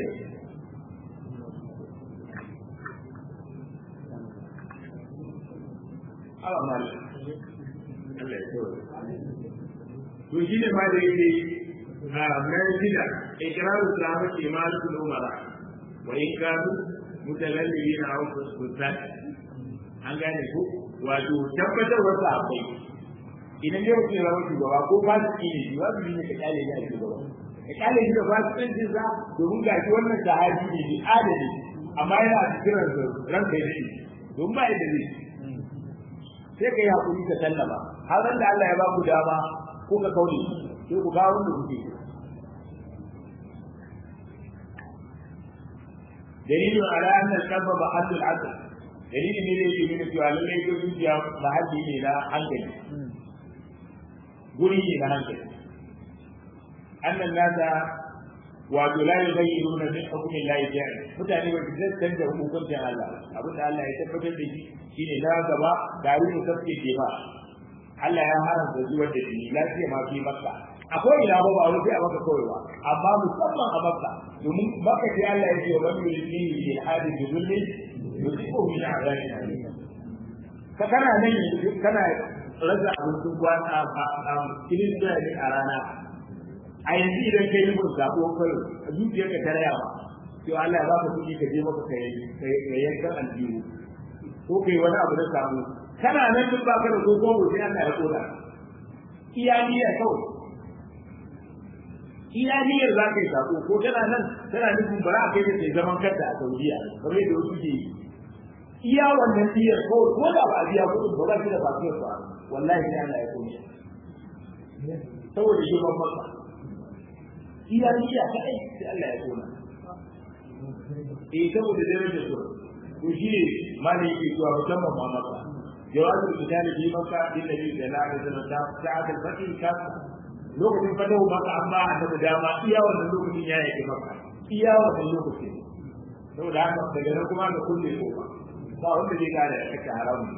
Allah mali Allah ya kawai to shi ne ma da yake a mai shida ikiraru sahabati imanatul umara وإن كانوا متلذذين أو فسقات an gane ko wato tabbatar wasu akwai idan yau ke zama shugaba ko ba su ne shi ba su ne ka kyale ne a shugaba ka kyale shi da ba su ɗan jinsa domin ga shi wannan sahabi ne bi adali amma yana a cikin ransa ranka ya daɗe domin ba yadda zai sai ka yi haƙuri ka sallama har da Allah ya ba ku dama ko ka kaune sai ku kawo wanda kuke so دليل على أن القلب محل العقل دليل ne da yake nuna cewa lallai ko zuciya mahalli ne na hankali guri ne na hankali annan nasa wato la yughayyiruna min hukmi Allah ta'ala mutane ba su canza hukuncin Allah abin da Allah ya tabbatar da shi shine na gaba gari mu kafke jema Allah ya haramta zuwa da shi lafiya ma fi makka akwai ina ba ba wani sai a maka kawai ba amma musamman a makka domin makka sai Allah ya ce wa man yuridu bi hadi bi zulmi yusibu min azabin alim ka kana nan yanzu kana rasa abincin kwana a cikin ne a rana a yanzu idan kai yi mun zaɓo kai a zuciyarka ta raya ba to Allah ya ba ka kuɗi ka je maka ka yankan aljihu ko kai wani abu na samu kana nan duk baka da gogo sai Allah ya koda iya niyyar kawai iya niyyar za ka yi sako ko tana nan tana nufin bara a kai ta sai zaman kanta a Saudiya kamar yadda wasu ke yi iya wannan niyyar kawai ko da ba a biya kuɗin ba za ki da fasiyar ba wallahi sai Allah ya kome saboda shi ban maka iya niyya kaɗai sai Allah ya koma eh saboda darajar su to shi ne malai yake zuwa musamman ma maka jawabin misali bi maka din nabi sallallahu alaihi wasallam ta sa'at al-fatih ka lokacin fatahu maka amma a da dama iya wannan lokacin ya yake maka iya wannan lokacin saboda haka daga nan kuma da kulle kofa ba wanda zai kare da kake haramun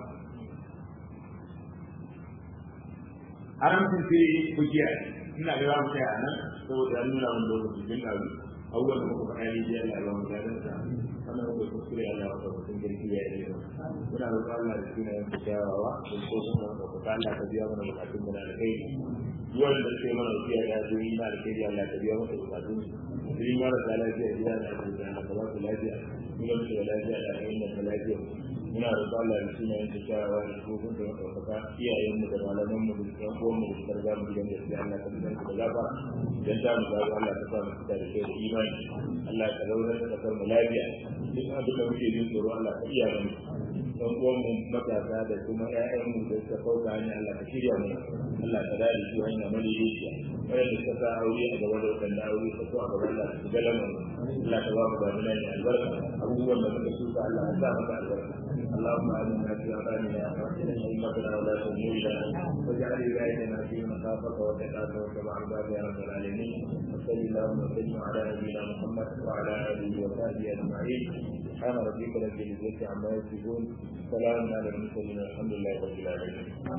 haramcin sai kujiya ina ga za mu kai a nan saboda ya nuna wani lokaci bin da abubuwan da muka faɗa ne biyar da Allah mu gadon sa wannan muka kuskure Allah ya kawo sun girki ya yi muna roƙon Allah da suna yin kyawawa da ko sun da muka faɗa Allah ka biya mana bukatun mu da alkai duwan da suke mana wasiya da yaji na alkai Allah ka biya mana bukatun su yi mara da lafiya gida da ake da Allah ka ba su lafiya kuma su da lafiya da ayyukan da lafiya muna roƙon Allah da suna yin kyawawa da ko sun da muka faɗa iyayen mu da malaman mu da ɗan uwan mu da suka riga mu gidan gaskiya Allah ka biya su da gafara dan ta mu gaba Allah ka sa mu fita da kai da imani Allah ka zauna da kasar mu lafiya duk abin da muke jin tsoro Allah ka iya mu dan uwan mu matasa da kuma ƴaƴan mu da suka kauka hanya Allah ka shirya mu Allah ka dade su hanya mali yake wanda suka sa aure a gaba da wanda aure ka so a gaba Allah ka gala mu Allah ka ba mu damina da albarka abubuwan da muka shuka Allah ka sa maka albarka اللهم آمنا في أوطاننا وأحسن أئمتنا ولاة أمورنا واجعل ولايتنا في مخافك وتقاك واتبع عباد يا رب العالمين وصل اللهم وسلم على نبينا محمد وعلى آله وصحبه أجمعين سبحان ربك رب العزة عما يصفون سلام على المرسلين والحمد لله رب العالمين